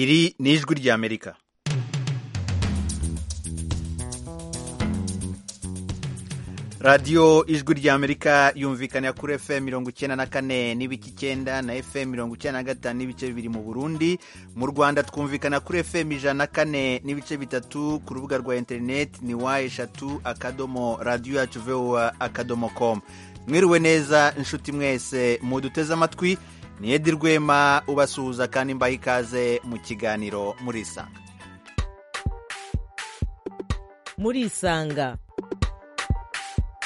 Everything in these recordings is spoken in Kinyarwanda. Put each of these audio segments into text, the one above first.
Iri ni ijwi ry'Amerika radiyo ijwi ry'amerika yumvikanira kuri fm mirongo icyenda na kane n'ibice icyenda na fm mirongo icyenda na gatanu n'ibice bibiri mu burundi mu rwanda twumvikana kuri fm ijana na kane n'ibice bitatu ku rubuga rwa interineti ni wa eshatu akadomo radiyo yacu vowa akadomo komu mwiriwe neza inshuti mwese muduteze amatwi ni edi rwema ubasuhuza kandi mbaha ikaze mu kiganiro murisanga murisanga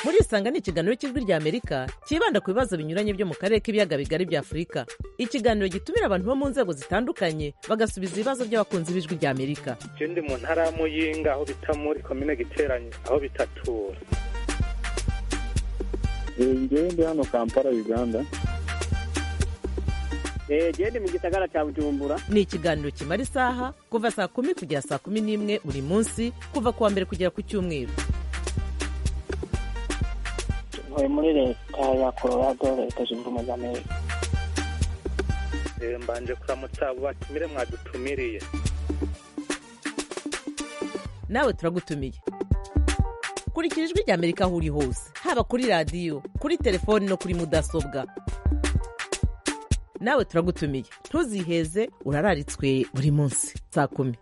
murisanga ni ikiganiro cy'ijwi ry'amerika cyibanda ku bibazo binyuranye byo mu karere k'ibiyaga bigari bya afurika ikiganiro gitumira abantu bo mu nzego zitandukanye bagasubiza ibibazo by'abakunzi b'ijwi ry'amerika icyo ndi mu ntara ya muyinga aho bita muri komine giteranye aho bitatura ngewe ndi hano kampala uganda genda mu gisagara cya bujumbura ni ikiganiro kimara isaha kuva saa kumi kugera saa kumi n'imwe buri munsi kuva ku wa mbere kugera ku cyumweru ntuye muri leta ya colorado leta zunze ubumwe za amerika mbanje kuramutsa abo batumire mwadutumiriye nawe turagutumiye kurikira ijwi ry'amerika aho uri hose haba kuri radiyo kuri telefoni no kuri mudasobwa nawe turagutumiye ntuziheze urararitswe buri munsi saa kumi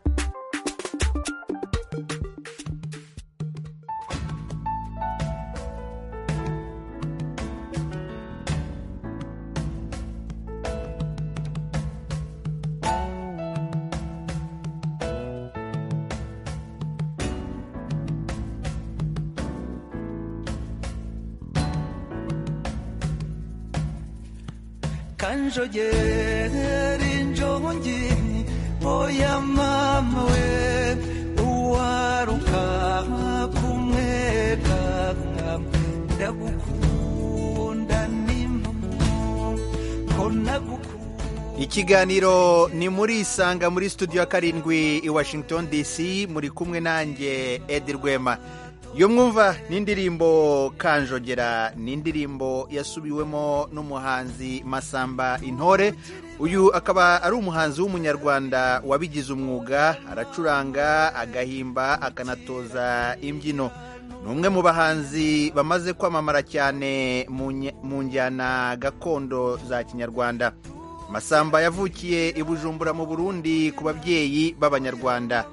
kanjogera injongi oya mama we uwaruka kumwega ndagukunda n'impamo ko nagukunda ikiganiro ni muri isanga muri studio ya karindwi i washington dc muri kumwe nanjye edi rwema yo mwumva n'indirimbo kanjogera ni indirimbo yasubiwemo n'umuhanzi masamba intore uyu akaba ari umuhanzi w'umunyarwanda wabigize umwuga aracuranga agahimba akanatoza imbyino ni umwe mu bahanzi bamaze kwamamara cyane mu nye- mu njyana gakondo za kinyarwanda masamba yavukiye i bujumbura mu burundi ku babyeyi b'abanyarwanda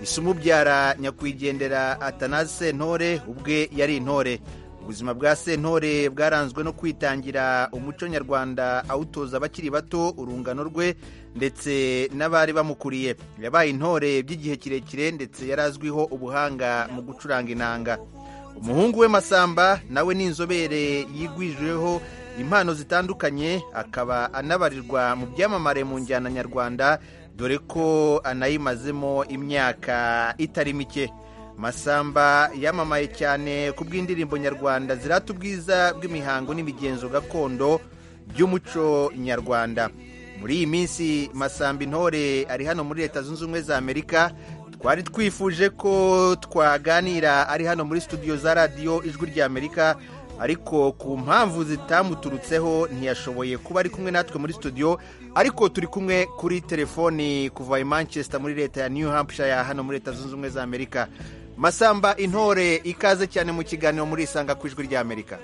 isumubyara nyakwigendera atanaze sentore ubwe yari intore ubuzima bwa sentore bwaranzwe no kwitangira umuco nyarwanda awutoza abakiri bato urungano rwe ndetse n'abari bamukuriye yabaye intore by'igihe kirekire ndetse yari azwiho ubuhanga mu gucuranga inanga umuhungu we masamba nawe ni inzobere yigwijeho impano zitandukanye akaba anabarirwa mu byamamare mu njyana nyarwanda dore ko anayimazemo imyaka itari mike masamba yamamaye cyane ku bw'indirimbo nyarwanda zirata ubwiza bw'imihango n'imigenzo gakondo by'umuco nyarwanda muri iyi minsi masamba intore ari hano muri leta zunze ubumwe za amerika twari twifuje ko twaganira ari hano muri studio za radiyo ijwi ry'amerika ariko ku mpamvu zitamuturutseho ntiyashoboye kuba ari kumwe natwe muri studio ariko turi kumwe kuri telefoni kuva i manchester muri leta ya new hampshire hano muri leta zunze ubumwe za amerika masamba intore ikaze cyane mu kiganiro muri isanga ku ijwi ry'amerika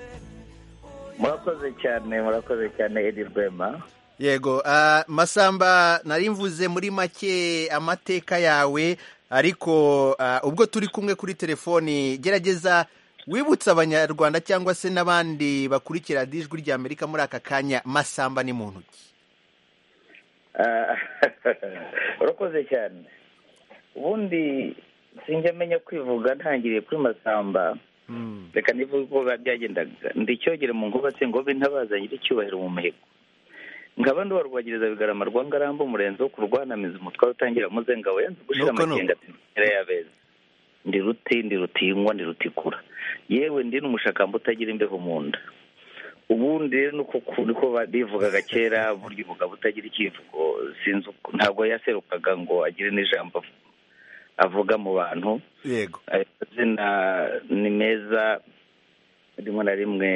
murakoze cyane murakoze cyane edi rwema yego ah, masamba nari mvuze muri make amateka yawe ariko ah, ubwo turi kumwe kuri telefoni gerageza wibutsa abanyarwanda cyangwa se n'abandi bakurikira radiyo ijwi ry'amerika muri aka kanya masamba ni muntu ki Ah, urakoze cyane ubundi sinjya menya kwivuga ntangiriye kuri masamba reka nivuge uko biba byagendaga ndicyogere mu ngoga se ngobe ntabaza nyir'icyubahiro mu mihigo nkaba ndi wa rwagiriza bigarama rwa ngarambe umurenzi wo kurwanamiza umutwaro utangira muzenga we yanze gushira Nuko nuko. amakenga ati mpera yabeza ndi ruti ndi rutingwa ndi rutikura yewe ndi n'umushakamba utagira imbeho mu nda ubundi rero nuko ku- niko ba- bivugaga kera burya umugabo utagira ikivugo sinzi uko- ntabwo yaserukaga ngo agire n'ijambo avu- avuga mu bantu yego ayo mazina ni meza rimwe na rimwe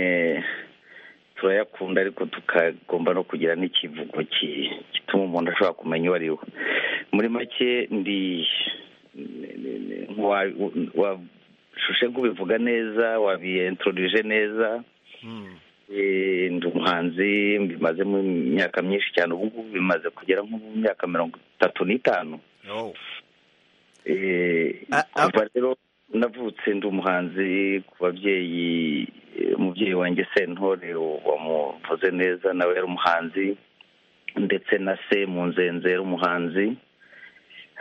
turayakunda ariko tukagomba no kugira n'ikivugo ki- gituma umuntu ashobora kumenya uwo ari we muri make ndi wa- washushe nk'ubivuga neza wabiyentorije neza Eh, ndi umuhanzi mbimaze mu myaka myinshi cyane ubu ngubu bimaze kugera nko mu myaka mirongo itatu n'itanu Oh. Eh, A- a- kuva rero navutse ndi umuhanzi ku babyeyi eh, umubyeyi wanjye sentore wamuvuze neza nawe yari umuhanzi ndetse na se mu nzenze yari umuhanzi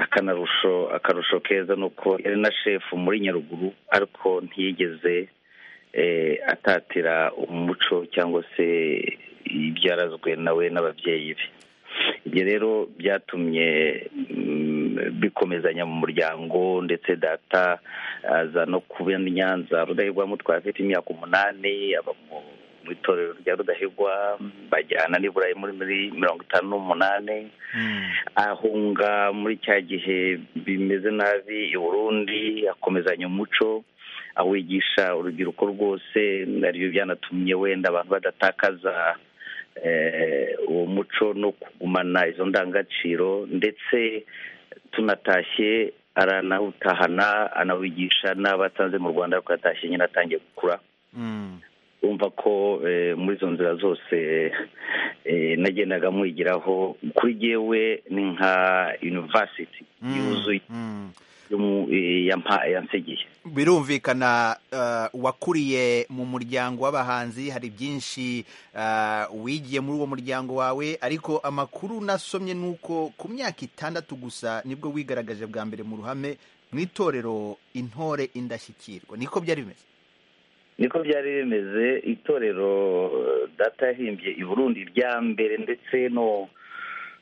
akanarusho akarusho keza ni uko yari na shefu muri nyaruguru ariko ntiyigeze eh, atatira umuco cyangwa se ibyarazwe nawe n'ababyeyi be ibyo rero byatumye mm, bikomezanya mu muryango ndetse data aza no kuba i nyanza rudahigwa mutwe afite imyaka umunani aba mu- mu itorero rya rudahigwa bajyana n'i burayi muri muri mirongo itanu n'umunani ahunga muri cya gihe bimeze nabi i burundi akomezanya umuco awigisha urubyiruko rwose ariyo byanatumye wenda abantu badatakaza eh, uwo muco no kugumana izo ndangagaciro ndetse tunatashye aranawutahana anawigisha n'abatanze mu rwanda ariko yatashye nyine atangiye gukura urumva ko eh, muri izo nzira zose eh, nagendaga mwigiraho kuri jyewe ni nka university yuzuye y'umu- eh, yampa- yansigiye birumvikana eh, wakuriye mu muryango w'abahanzi hari byinshi eh, wigiye muri uwo muryango wawe ariko amakuru nasomye ni uko ku myaka itandatu gusa nibwo wigaragaje bwa mbere mu ruhame mu itorero intore indashyikirwa niko byari bimeze niko byari bimeze itorero eh, data yahimbye i burundi rya mbere ndetse no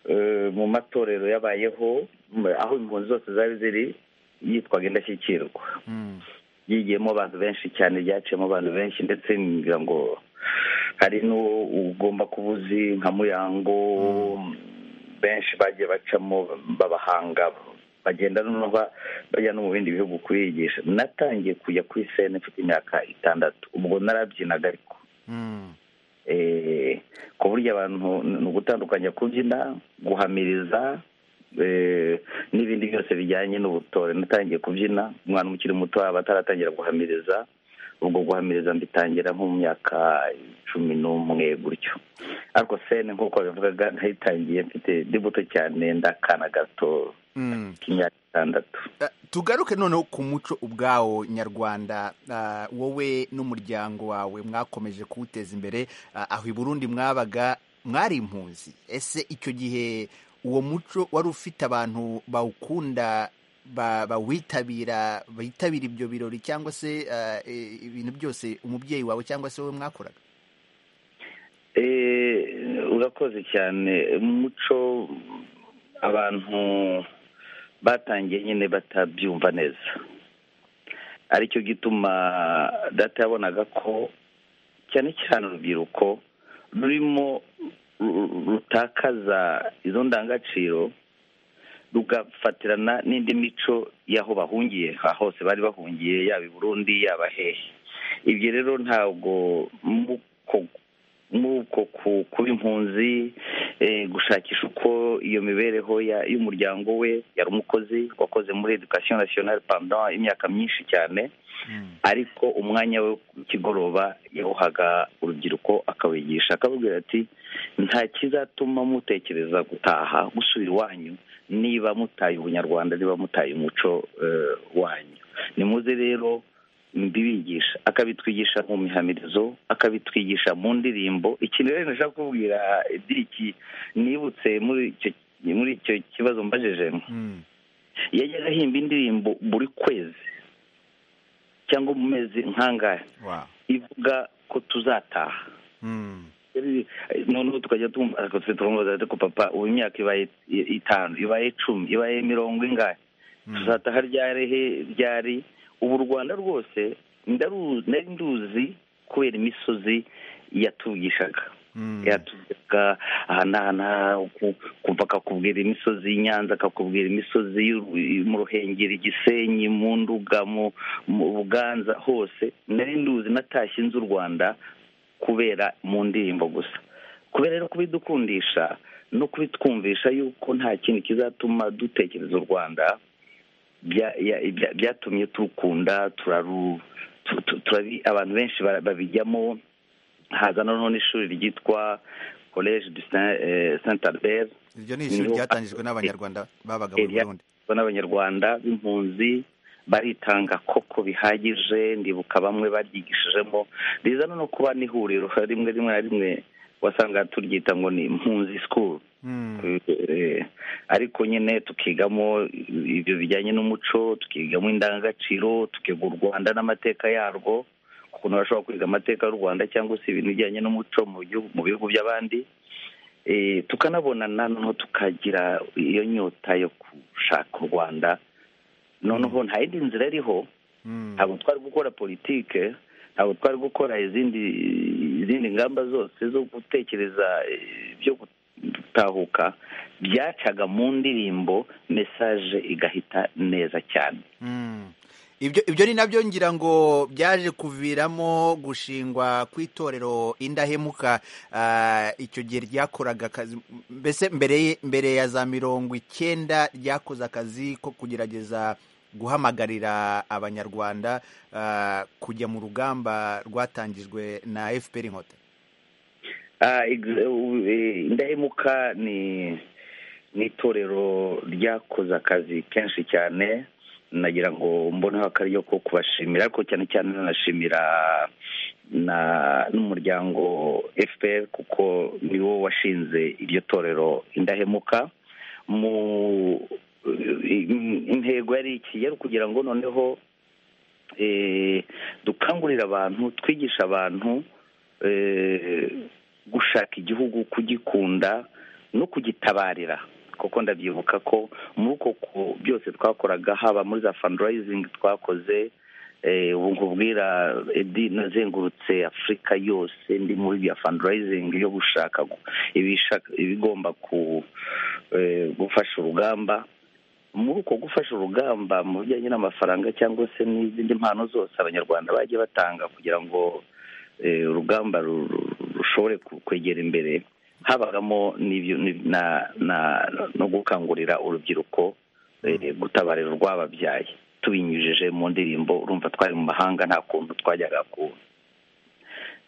eh, mu matorero yabayeho m- aho impunzi zose zari ziri yitwaga indashyikirwa yigiyemo abantu benshi cyane ryaciyemo abantu benshi ndetse ngira ngo hari n'ugomba kuba uzi nka muyango benshi bagiye bacamo babahanga bagenda noneho ba- bajya no mu bindi bihugu kuyigisha natangiye kujya kuri sene mfite imyaka itandatu ubwo narabyinaga ariko eh, ku buryo abantu ni ugutandukanya kubyina guhamiriza eh, n'ibindi byose bijyanye n'ubutore natangiye kubyina umwana ukiri muto aba ataratangira guhamiriza ubwo guhamiriza mbitangira nko mu myaka cumi n'umwe gutyo ariko sene nk'uko babivugaga nayitangiye mfite ndi muto cyane ndakana gato Mm. k'imyaka itandatu Eh, tugaruke noneho ku muco ubwawo nyarwanda eh, wowe n'umuryango wawe mwakomeje kuwuteza imbere eh, aho i burundi mwabaga mwari impunzi ese icyo gihe uwo muco wari ufite abantu bawukunda ba- bawitabira bitabira ibyo birori cyangwa se eh, eh, ibintu byose umubyeyi wawe cyangwa se wowe mwakoraga Eh, urakoze cyane mu muco abantu batangiye nyine batabyumva neza aricyo gituma data yabonaga ko cyane cyane urubyiruko rurimo ru- rutakaza izo ndangagaciro rugafatirana n'indi mico y'aho bahungiye aha hose bari bahungiye yaba i burundi yaba hehe ibyo rero ntabwo muko- muko ku- kuba impunzi eh, gushakisha uko iyo mibereho ya- y'umuryango we yari umukozi wakoze muri education nationale pendant imyaka myinshi cyane ariko umwanya we kigoroba yawuhaga urubyiruko akawigisha akababwira ati nta kizatuma mutekereza gutaha gusubira iwanyu niba mutaye ubunyarwanda niba mutaye umuco eh, wanyu nimuze rero mbibigisha akabitwigisha mu mihamirizo akabitwigisha mu ndirimbo ikintu rero nashaka kubwira diriki nibutse muri icyo muri icyo kibazo mbajije yajyaga ahimba indirimbo buri kwezi cyangwa mu mezi nk'angahe Wow. ivuga ko tuzataha noneho tukajya tumva ariko twe turamubaza ariko papa ubu imyaka ibaye i- itanu ibaye icumi ibaye mirongo ingahe tuzataha ryari he ryari ubu u rwanda rwose ndaru- nari nduzi kubera imisozi yatugishaga yatugishaga aha n'aha n'aha ku- kumva akakubwira imisozi y'inyanza akakubwira imisozi y'u- mu ruhengeri igisenyi mu nduga mu mu buganza hose nari nduzi natashye nzi u rwanda kubera mu ndirimbo gusa kubera rero kubidukundisha no kubitwumvisha yuko nta kintu kizatuma dutekereza u rwanda bya- ya- bya- byatumye turukunda turaru tu- tu- turabi- abantu benshi bara- babijyamo haza noneho n'ishuri ryitwa college de Saint- eh, saint albert iryo ni ishuri Niho- ryatangijwe n'abanyarwanda babaga mu Erya- burundi bo n'abanyarwanda b'impunzi baritanga koko bihagije ndibuka bamwe baryigishijemo riza no kuba n'ihuriro rimwe rimwe na rimwe wasanga turyita ngo ni impunzi school Mm. Eh, ariko nyine tukigamo ibyo bijyanye n'umuco tukigamo indangagaciro tukiga u rwanda n'amateka yarwo ukuntu bashobora kwiga amateka y'u rwanda cyangwa se ibintu bijyanye n'umuco mu gihugu- mu bihugu by'abandi Eh, tukanabonana noneho tukagira iyo nyota yo gushaka u rwanda noneho nta yindi nzira iriho Mm. ntabwo twari gukora politike ntabwo twari gukora izindi izindi ngamba zose zo gutekereza eh, byo gutahuka byacaga mu ndirimbo mesaje igahita neza cyane Mm. ibyo ibyo ni nabyo ngira ngo byaje kuviramo gushingwa kw'itorero indahemuka ah, icyo gihe ryakoraga akazi mbese mbere ye- mbere ya za mirongo icyenda ryakoze akazi ko kugerageza guhamagarira abanyarwanda ah, kujya mu rugamba rwatangijwe na fpr inkotanyi Ah, ex- u- eh, indahemuka ni ni itorero ryakoze akazi kenshi cyane nagira ngo mboneho akaryo ko kubashimira ariko cyane cyane nanashimira na n'umuryango fpr kuko ni wo washinze iryo torero indahemuka mu intego yari iki yari ukugira ngo noneho eh, dukangurire abantu twigisha abantu eh, gushaka igihugu kugikunda no kugitabarira kuko ndabyibuka ko muri uko ku- byose twakoraga haba muri za fundraising twakoze eh, ubu nkubwira edi nazengurutse afurika yose ndi muri bya fundraising yo gushaka gu- ibishaka- ibigomba ku eh, gufasha urugamba muri uko gufasha urugamba mu bijyanye n'amafaranga cyangwa se n'izindi mpano zose abanyarwanda bagiye batanga kugira ngo eh, urugamba ru- ru- rushobore ku- kwegera imbere habagamo n'ibyo- ni- na- na- no gukangurira urubyiruko eh, gutabarira urwababyaye tubinyujije mu ndirimbo urumva twari mu mahanga nta kuntu twajyaga ku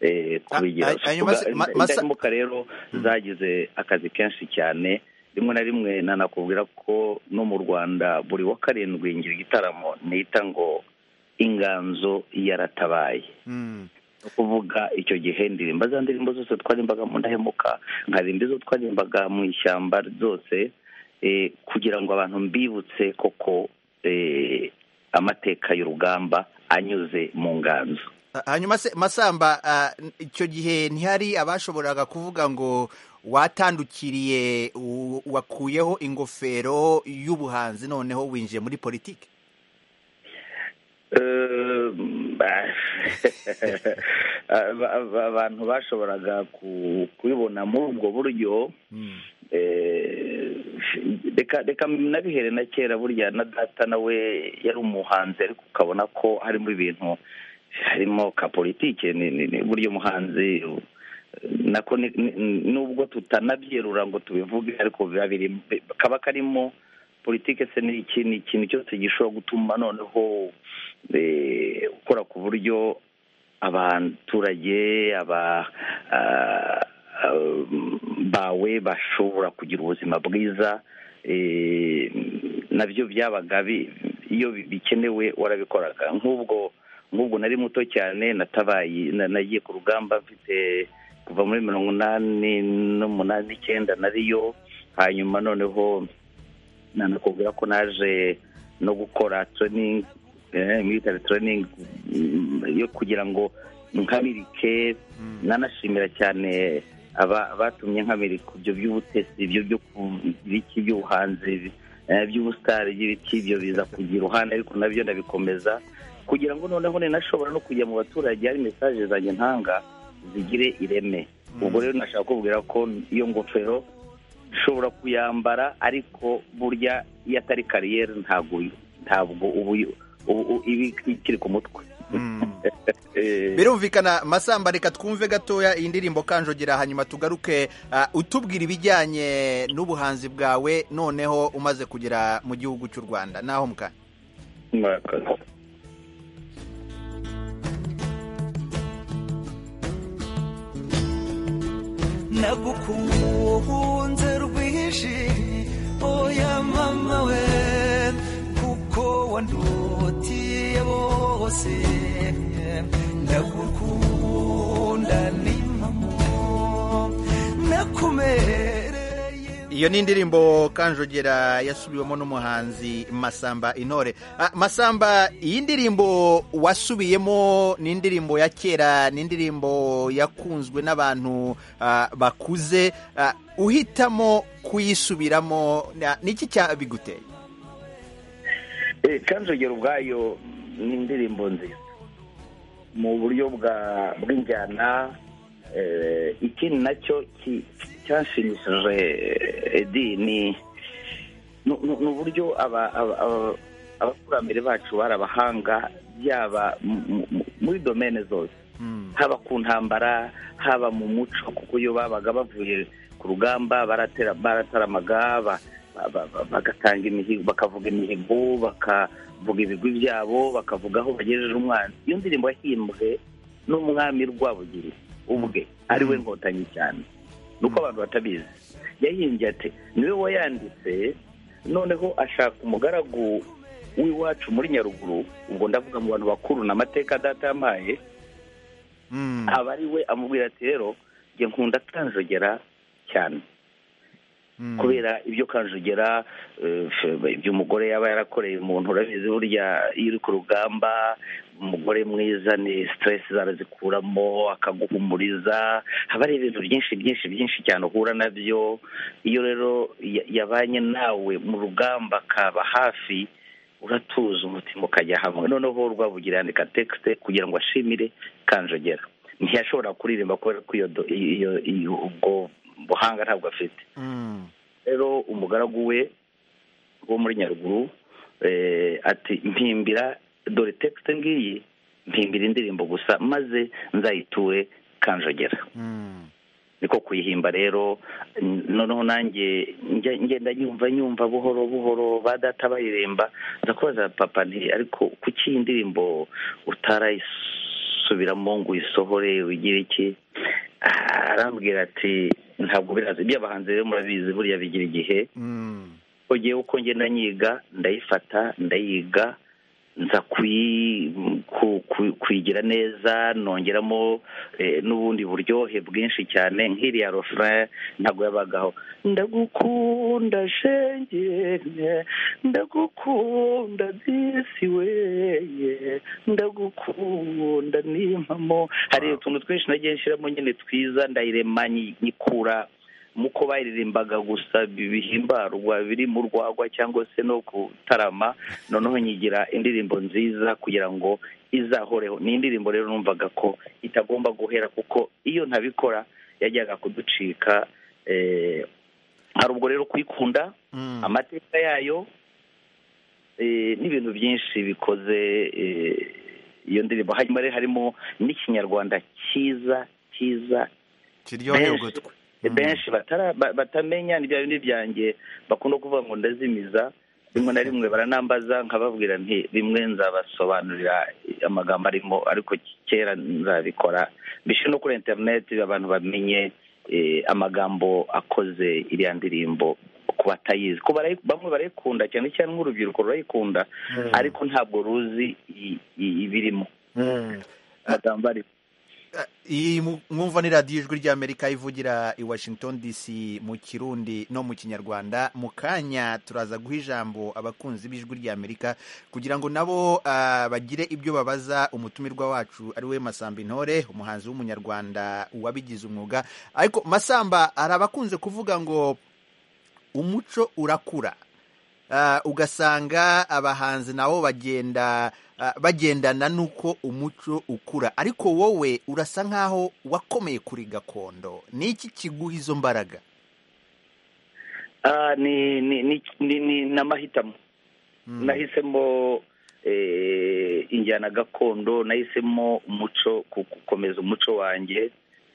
eh, kubigira Ah, ah, hanyuma se- ma- masa- indahemuka rero zagize akazi kenshi cyane rimwe na rimwe nanakubwira ko no mu rwanda buri wa karindwi ngira igitaramo nita ngo inganzo yaratabaye Mm. ni ukuvuga icyo gihe ndirimba za ndirimbo zose twarimbaga mu ndahemuka nkaririmba izo twarimbaga mu ishyamba zose eh, kugira ngo abantu mbibutse koko eh, amateka y'urugamba anyuze mu nganzo hanyuma se masamba ah, icyo gihe ntihari abashoboraga kuvuga ngo watandukiriye u- wakuyeho ingofero y'ubuhanzi noneho winjiye muri politiki Eh, ba- aba- aba- abantu bashoboraga ku- kubibona muri ubwo buryo eh, reka reka nabihere na kera burya na data nawe yari umuhanzi ariko ukabona ko harimo ibintu harimo ka politike ni- ni- ni- burya umuhanzi nako ni- ni- nubwo tutanabyerura ngo tubivuge ariko biba biri kaba karimo politike se ni iki ni ikintu cyose gishobora gutuma noneho eh, ukora ku buryo abaturage aba ah, ah, bawe bashobora kugira ubuzima bwiza eh, nabyo byabaga bi- iyo bi- bikenewe warabikoraga nk'ubwo nk'ubwo nari muto cyane natabaye na- nagiye ku rugamba mfite kuva muri mirongo inani n'umunani n'icyenda nariyo hanyuma noneho nanakubwira ko naje no gukora training eh, military training mm, yo kugira ngo nkamirike nanashimira cyane aba- batumye nkamirika ibyo by'ubutesi ibyo byo kugira iki by'ubuhanzi eh, by'ubusitari by'ibiti ibyo biza kugira uruhande ariko nabyo ndabikomeza kugira ngo noneho ninashobora no kujya mu baturage hari mesaje zanjye ntanga zigire ireme ubwo rero nashaka kubwira ko iyo ngofero ushobora kuyambara ariko burya iyo atari kariyeri ntabwo uyu- ntabwo uba uyu- ubu- ubu- iba ikiri ku mutwe Mm. birumvikana masamba reka twumve gatoya iyi ndirimbo kanjogera hanyuma tugaruke ah, utubwira ibijyanye n'ubuhanzi bwawe noneho umaze kugera mu gihugu cy'u rwanda naho mukanya murakoze nagukunze rwinshi oya mama we kuko wandutiye bose ndagukunda n'impamo nakumereye iyo ni indirimbo kanjogera yasubiwemo n'umuhanzi masamba intore Ah, masamba iyi ndirimbo wasubiyemo ni indirimbo ya kera ni indirimbo yakunzwe n'abantu ah, bakuze Ah, uhitamo kuyisubiramo na- niki cyabiguteye kanjogera ubwayo ni indirimbo nziza mu buryo bwa bw'injyana eh, ikindi nacyo ki- cyanshimishije edi ni ni- ni- ni uburyo aba- aba- aba- abakurambere bacu bari abahanga yaba mu- mu- muri domene zose haba ku ntambara haba mu muco kuko iyo babaga bavuye ku rugamba baratera barataramaga ba- ba- ba- ba- bagatanga imihigo bakavuga imihigo bakavuga ibigwi byabo bakavuga aho bagejeje umwana iyo ndirimbo yahimbwe n'umwami rwabugiri ubwe ari we nkotanyi cyane ni uko abantu batabizi yahimbye ati niwe wayanditse noneho ashaka umugaragu w'iwacu muri nyaruguru ubwo ndavuga mu bantu bakuru ni amateka data yampaye Mm. aba ari we amubwira ati rero njye nkunda kanjogera cyane Mm. kubera ibyo kanjogera eh, ibyo umugore yaba yarakoreye umuntu urabizi burya iyo uri ku rugamba umugore mwiza ni siteresi zarazikuramo akaguhumuriza haba hari ibintu byinshi byinshi byinshi cyane uhura nabyo iyo rero ya- yabanye nawe mu rugamba akaba hafi uratuza umutima ukajya hamwe noneho rwabugira yandika tekisite kugira ngo ashimire kanjogera ntiyashobora kuririmba kubera ko iyo do- iyo- iyo- ubwo buhanga ntabwo afite Mm. rero umugaragu we wo muri nyaruguru eh, ati mpimbira dore tekisite ngiyi mpimbira indirimbo gusa maze nzayiture kanjogera Mm. niko kuyihimba rero n- noneho nanjye njya- ngenda nyumva nyumva buhoro buhoro ba data bayiremba nza kubaza papa nti ariko kuki iyi ndirimbo utarayisubiramo ngo uyisohore ugire iki Ah, arambwira ati ntabwo birazi iby'abahanzi rero murabizi buriya bigira igihe Mm. ogewe uko ngenda nyiga ndayifata ndayiga nza kuyi- ku- ku- kuyigira neza nongeramo eh, n'ubundi buryohe bwinshi cyane nk'iriya rofre ntabwo yabagaho ndagukunda shengene ndagukunda disi weye ndagukunda n'impamo hari utuntu twinshi nagiye nshyiramo nyine twiza ndayirema nyi- nyikura muko baririmbaga gusa bihimbarwa biri mu rwagwa cyangwa se no kutarama noneho nyigira indirimbo nziza kugira ngo izahoreho ni indirimbo rero numvaga ko itagomba guhera kuko iyo ntabikora yajyaga kuducika eh, hari ubwo rero kuyikunda Mm. amateka yayo eh, n'ibintu byinshi bikoze eh, iyo ndirimbo hanyuma rero harimo n'ikinyarwanda cyiza cyiza kiryoheye ugutwi Mm. benshi batara- ba- batamenya ni bya bindi byanjye bakunda kuvuga ngo ndazimiza rimwe na rimwe baranambaza nkababwira nti bimwe nzabasobanurira amagambo arimo ariko kera nzabikora mbishyire no kuri interineti abantu bamenye eh, amagambo akoze iriya ndirimbo ku batayizi ko barayi- bamwe barayikunda cyane cyane nk'urubyiruko rurayikunda Mm. ariko ntabwo ruzi i- i- ibirimo Mm. amagambo arimo iyi mu- mwumva ni radiyo ijwi ry'amerika ivugira i washington dc mu kirundi no mu kinyarwanda mu kanya turaza guha ijambo abakunzi b'ijwi ry'amerika kugira ngo nabo ah, bagire ibyo babaza umutumirwa wacu ari we masamba intore umuhanzi w'umunyarwanda wabigize umwuga ariko masamba hari abakunze kuvuga ngo umuco urakura Ah, ugasanga abahanzi nabo bagenda ah, bagendana n'uko umuco ukura ariko wowe urasa nk'aho wakomeye kuri gakondo ni iki kiguha izo mbaraga Ah, ni ni ni ni ni ni amahitamo nahisemo eh, injyana gakondo nahisemo umuco ku- gukomeza umuco wanjye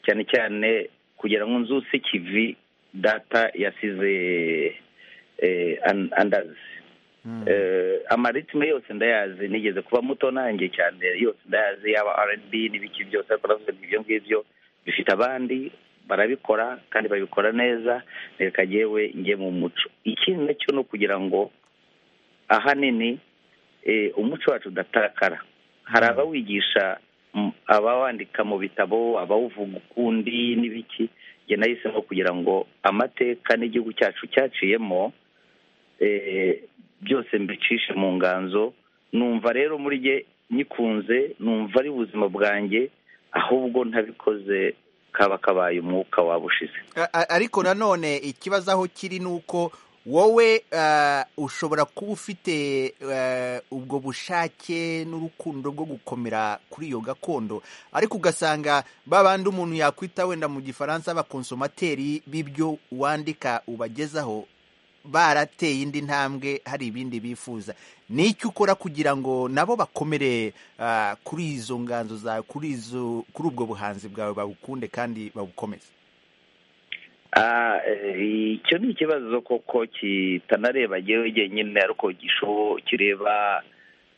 cyane cyane kugira ngo nzuse kivi data yasize eh, an- andazi Eh, amaritime yose ndayazi nigeze kuba muto nanjye cyane yose ndayazi yaba rnb n'ibiki byose ariko navuze ngo ibyo ngibyo bifite abandi barabikora kandi babikora neza reka yewe njye mu muco ikindi nacyo ni ukugira ngo ahanini eh, umuco wacu udatakara hari abawigisha mm, abawandika mu bitabo abawuvuga ukundi n'ibiki njye nahisemo kugira ngo amateka n'igihugu cyacu cyaciyemo eh, byose mbicishe mu nganzo numva rero muri jye nyikunze numva ari ubuzima bwanjye ahubwo ntabikoze kaba kabaye umwuka waba ushize A- a- ariko nanone ikibazo aho kiri ni uko wowe eh, ushobora kuba ufite eh, ubwo bushake n'urukundo rwo gukomera kuri iyo gakondo ariko ugasanga ba bandi umuntu yakwita wenda mu gifaransa abakonsomateri b'ibyo wandika ubagezaho barateye indi ntambwe hari ibindi bifuza ni iki ukora kugira ngo nabo bakomere eh, kuri izo nganzo zawe kuri izo kuri ubwo buhanzi bwawe babukunde kandi babukomeze Ah, eh, icyo ni ikibazo koko kitanareba yewe jyenyine ariko gisho kireba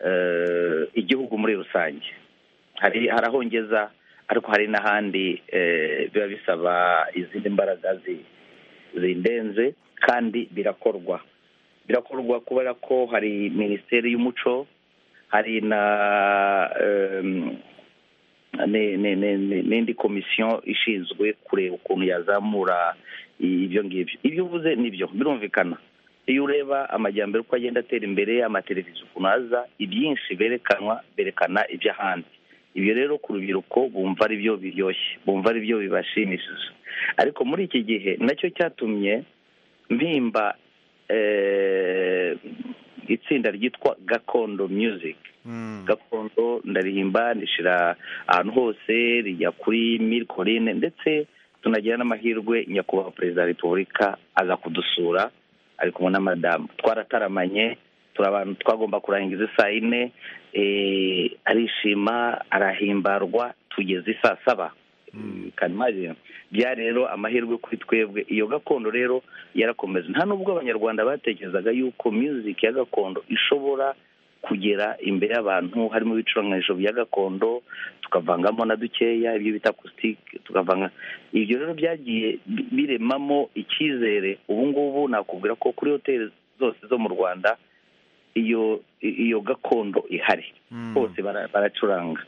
eh, igihugu muri rusange hari hari aho ngeza ariko hari n'ahandi eh, biba bisaba izindi mbaraga zi- zindenze kandi birakorwa birakorwa kubera ko hari minisiteri y'umuco hari na em, ni- ni- ni- ni- n'indi komisiyo ishinzwe kureba ukuntu yazamura ibyo ngibyo ibyo uvuze nibyo birumvikana iyo ureba amajyambere uko agenda atera imbere amateleviziyo ukuntu aza ibyinshi berekanwa berekana iby'ahandi ibyo rero ku rubyiruko bumva ari byo biryoshye bumva ari byo bibashimishije ariko muri iki gihe nacyo cyatumye mpimba eh, itsinda ryitwa gakondo music gakondo ndarihimba ndishira ahantu hose rijya kuri milikoline ndetse tunagira n'amahirwe nyakubahwa perezida wa repubulika aza kudusura ari kumwe na madamu twarataramanye turi abantu twagomba kurangiza isaa yine eh, arishima arahimbarwa tugeze isaa saba kanimari bya rero amahirwe kuri twebwe iyo gakondo rero yarakomeza nta n'ubwo abanyarwanda batekerezaga yuko music ya gakondo ishobora kugera imbere y'abantu harimo ibicurangisho bya gakondo tukavangamo na dukeya ibyo bita akusitike tukavanga ibyo rero byagiye bi- biremamo icyizere ubu ngubu nakubwira ko kuri hoteli zose zo mu rwanda iyo i- iyo gakondo ihari bose bara- baracuranga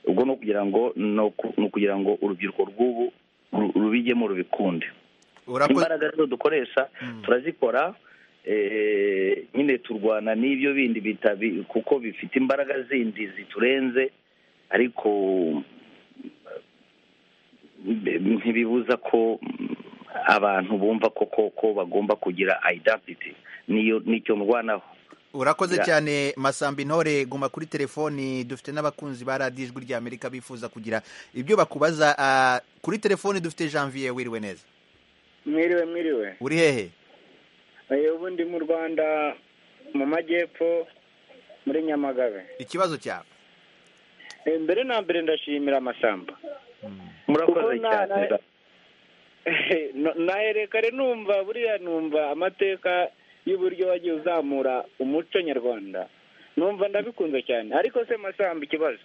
ubwo ni ukugira ngo ni uku- ni ukugira ngo urubyiruko rw'ubu ru- rubijyemo rubikunde urakoze imbaraga rero dukoresha turazikora eh, nyine turwana n'ibyo bindi bitabi kuko bifite imbaraga zindi ziturenze ariko eh, ntibibuza ko mm, abantu bumva ko koko bagomba kugira identity niyo nicyo ndwanaho urakoze Ya. cyane masamba intore guma kuri telefoni dufite n'abakunzi ba radiyo ijwi ry'amerika bifuza kugira ibyo bakubaza ah, kuri telefoni dufite janvier wiriwe neza mwiriwe mwiriwe uri hehe Eh, ubu ndi mu rwanda mu majyepfo muri nyamagabe ikibazo cyawe Eh, mbere na mbere ndashimira amasamba murakoze Kuko na- cyane na- No- nahere kare numva buriya numva amateka y'uburyo wagiye uzamura umuco nyarwanda numva ndabikunze cyane ariko se masamba ikibazo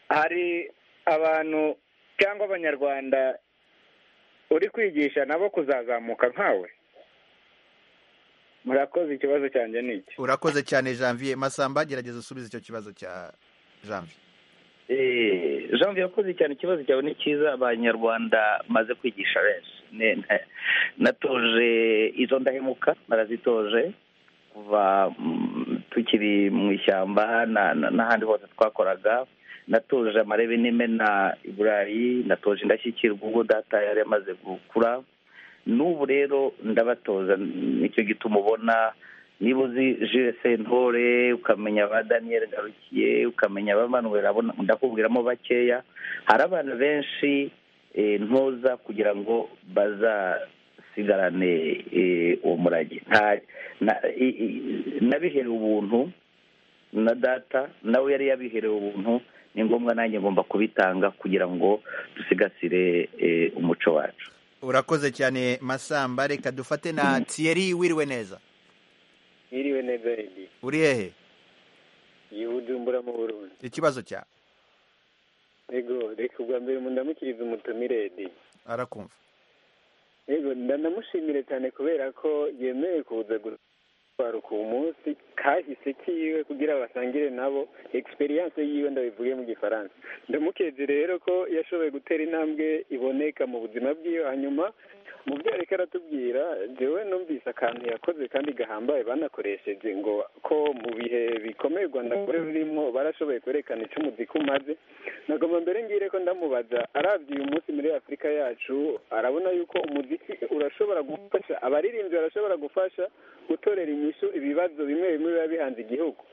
hari abantu cyangwa abanyarwanda uri kwigisha nabo kuzazamuka nkawe murakoze ikibazo cyanjye ni iki urakoze cyane janvier masamba gerageza usubize icyo kibazo cya janvier Eh, jean yakoze cyane ikibazo cyawe ni cyiza abanyarwanda maze kwigisha benshi Ne- ne- natoje izo ndahemuka narazitoje kuva mm, tukiri mu ishyamba na- na- n'ahandi hose twakoraga natoje amarebe n'imena i burayi natoje indashyikirwa ubwo data yari amaze gukura n'ubu rero ndabatoza nicyo gituma ubona niba uzi jules sentore ukamenya ba daniel garukiye ukamenya ba manuel abona ndakubwiramo bakeya hari abana benshi eh, ntoza kugira ngo bazasigarane eh, uwo murage Nta- na- i- i- nabihewe ubuntu na data nawe yari yabiherewe ubuntu ni ngombwa nanjye ngomba kubitanga kugira ngo dusigasire eh, umuco wacu urakoze cyane masamba reka dufate na tiyeri wiriwe neza Iriwe neza yindi uri hehe iyi bujumbura mu burundi ikibazo cyawe yego reka ubwa mbere ndamukiriza umutumire yedi arakumva yego ndanamushimire cyane kubera ko yemewe kuza gutwara ku munsi kahise kiwe kugira basangire nabo experience yiwe ndabivuge mu gifaransa ndamukeze rero ko yashoboye gutera intambwe iboneka mu buzima bwiwe hanyuma mu byo ariko aratubwira jewe numvise akantu yakoze kandi gahambaye banakoresheje ngo ko mu bihe bikomeye u rwanda rwari rurimo barashoboye kwerekana icyo umuziki umaze nagomba mbere ngire ko ndamubaza arabye uyu munsi muri afurika yacu arabona yuko umuziki urashobora gufasha abaririmbyi barashobora gufasha gutorera inyishu ibibazo bimwe bimwe biba bihanze igihugu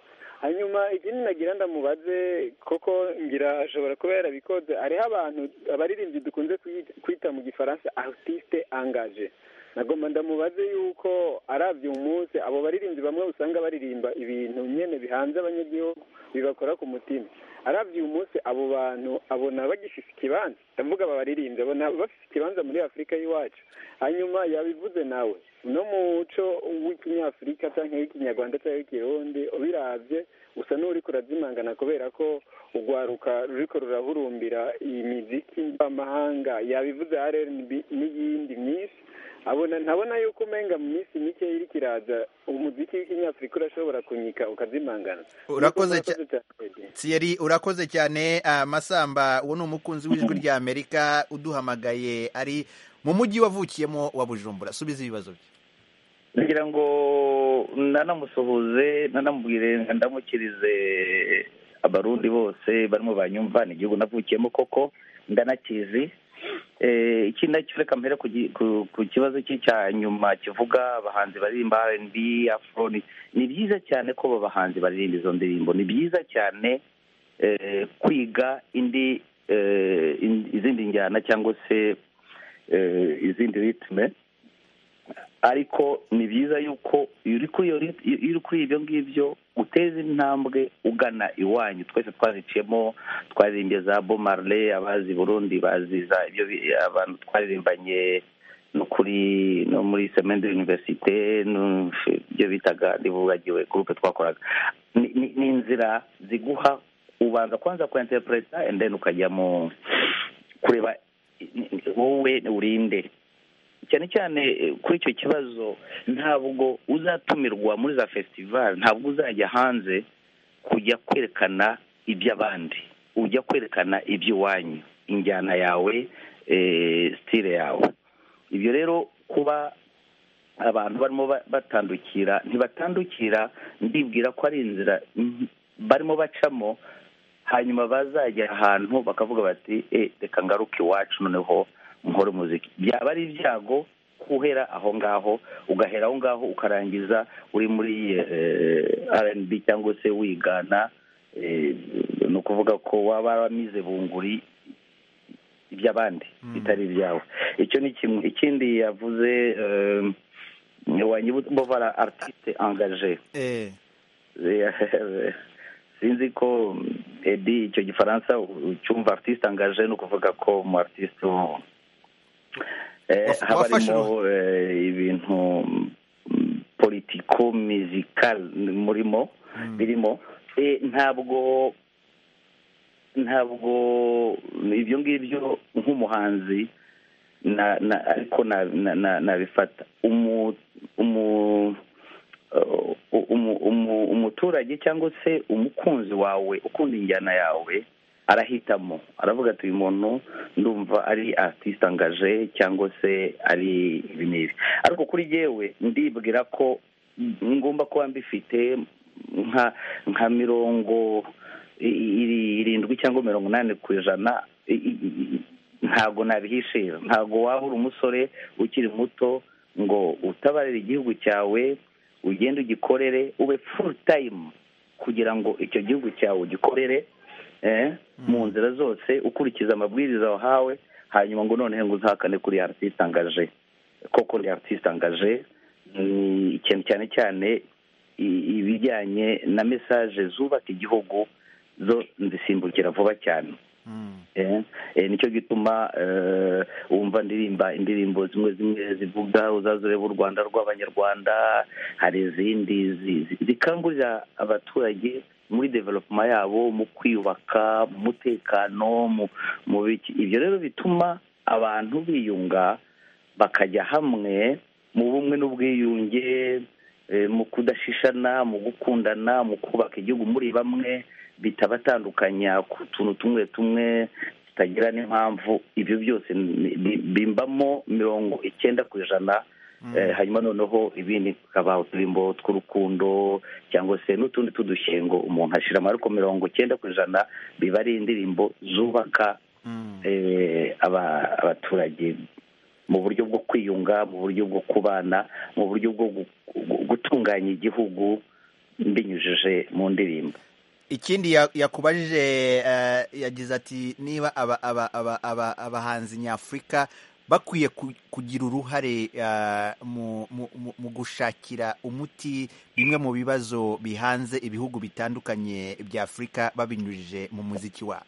hanyuma ikindi nagira ndamubaze kuko ngira ashobora kuba yarabikoze hariho abantu abaririmbyi dukunze kuyi- kwita mu gifaransa artiste angaje nagomba ndamubaze yuko arabye umunsi abo baririmbyi bamwe usanga baririmba ibintu nyene bihanze abanyagihugu bibakora ku mutima arabye uyu munsi abo bantu abona bagifise ikibanza ndavuga aba baririmbyi abona bafise ikibanza muri afurika y'iwacu hanyuma yabivuze nawe no mu muco w'ikinyafurika cyangwa w'ikinyarwanda cyangwa w'ikirundi ubirabye usa n'uri kurazimangana kubera ko urwaruka ruriko rurahurumbira imiziki mvamahanga yabivuze rnb n'iyindi myinshi abona ntabona yuko umenga mu minsi mike iri kiraza umuziki w'ikinyafurika urashobora kunyika ukazimangana Urakoze Nuko cya- cyane tiyeri urakoze cyane ah, masamba uwo ni umukunzi w'ijwi rya amerika uduhamagaye ari mu mujyi wavukiyemo wa bujumbura subiza ibibazo bye ngira ngo nanamusuhuze nanamubwire ndamukirize abarundi bose barimo banyumva ni igihugu navukiyemo koko ndanakizi Eh, ikindi nacyo reka mpere ku gi- ku- ku kibazo cye cya nyuma kivuga abahanzi baririmba rnb afro ni ni byiza cyane ko abo bahanzi baririmba izo ndirimbo ni byiza cyane eh, kwiga indi eh, in- izindi njyana cyangwa se eh, izindi ritme ariko ni byiza yuko iyo uri kuri iyo rit- iyo uri kuri ibyo ngibyo uteza intambwe ugana iwanyu twese twaziciyemo twaririmbye za bo marle abazi burundi bazi za ibyo bi- abantu twaririmbanye no kuri no muri semaine de l'université no- ibyo bitaga ndibugagiwe groupe twakoraga Ni- ni ni inzira ziguha ubanza kwanza ku interpreta and then ukajya mu kureba i- i- wowe urinde cyane cyane eh, kuri icyo kibazo ntabwo uzatumirwa muri za festival ntabwo uzajya hanze kujya kwerekana iby'abandi ujya kwerekana iby'iwanyu injyana yawe eh, style yawe ibyo rero kuba abantu barimo ba- batandukira ntibatandukira ndibwira ko ari inzira mm, barimo bacamo hanyuma bazajya ahantu bakavuga bati "Eh, reka ngaruke iwacu noneho nkore umuziki byaba ari ibyago kuhera aho ngaho ugahera aho ngaho ukarangiza uri muri rnb cyangwa se wigana eh, ni ukuvuga ko waba waramize bunguri iby'abandi bitari ibyawe icyo ni kimwe ikindi yavuze eh, wanyibutse bovara artiste engage eh sinzi ko edi icyo gifaransa ucyumva artiste angaje ni ukuvuga ko mu artiste wo- eh, Waf- haba wafashe harimo eh, ibintu politiko musical murimo birimo Eh, ntabwo ntabwo ibyo ngibyo nk'umuhanzi na na ariko na na na- nabifata umu umu uh, umu- umu- umuturage cyangwa se umukunzi wawe ukunda injyana yawe arahitamo aravuga ati uyu muntu ndumva ari artiste angaje cyangwa se ari ibi n'ibi ariko kuri yewe ndibwira ko ngomba kuba mbifite nka nka mirongo i- i- iri- irindwi cyangwa mirongo inani ku ijana i- i- i- ntabwo nabihishira ntabwo waba uri umusore ukiri muto ngo utabarire igihugu cyawe ugende ugikorere ube full time kugira ngo icyo gihugu cyawe ugikorere eh, mu nzira zose ukurikiza amabwiriza wahawe hanyuma ngo noneho ngo uzahakane kuri artiste angaje koko ni artiste angaje ni ikintu cyane cyane i- ibijyanye na mesaje zubaka igihugu zo zisimbukira vuba cyane Eh, eh, nicyo gituma eh, wumva ndirimba indirimbo zimwe zimwe zivuga uzaza ureba u rwanda rw'abanyarwanda hari izindi zi- zi- zikangurira abaturage muri developuma yabo mu kwiyubaka mu mutekano mu mu biki ibyo rero bituma abantu biyunga bakajya hamwe mu bumwe n'ubwiyunge eh, mu kudashishana mu gukundana mu kubaka igihugu muri bamwe bitabatandukanya ku tuntu tumwe tumwe tutagira n'impamvu ibyo byose ni- bi- bimbamo mirongo icyenda ku ijana Eh, hanyuma noneho ibindi bikaba uturimbo tw'urukundo cyangwa se n'utundi tw'udushyengo umuntu ashyira amaboko mirongo icyenda ku ijana biba ari indirimbo zubaka eh, aba- abaturage mu buryo bwo kwiyunga mu buryo bwo kubana mu buryo bwo gu- gu- gutunganya igihugu mbinyujije mu ndirimbo ikindi ya- yakubajije eh, yagize ati niba aba- aba- aba- aba- abahanzi nyafurika bakwiye ku- kugira uruhare eh, mu- mu mu- mu gushakira umuti bimwe mu bibazo bihanze ibihugu bitandukanye bya afurika babinyujije mu muziki wabo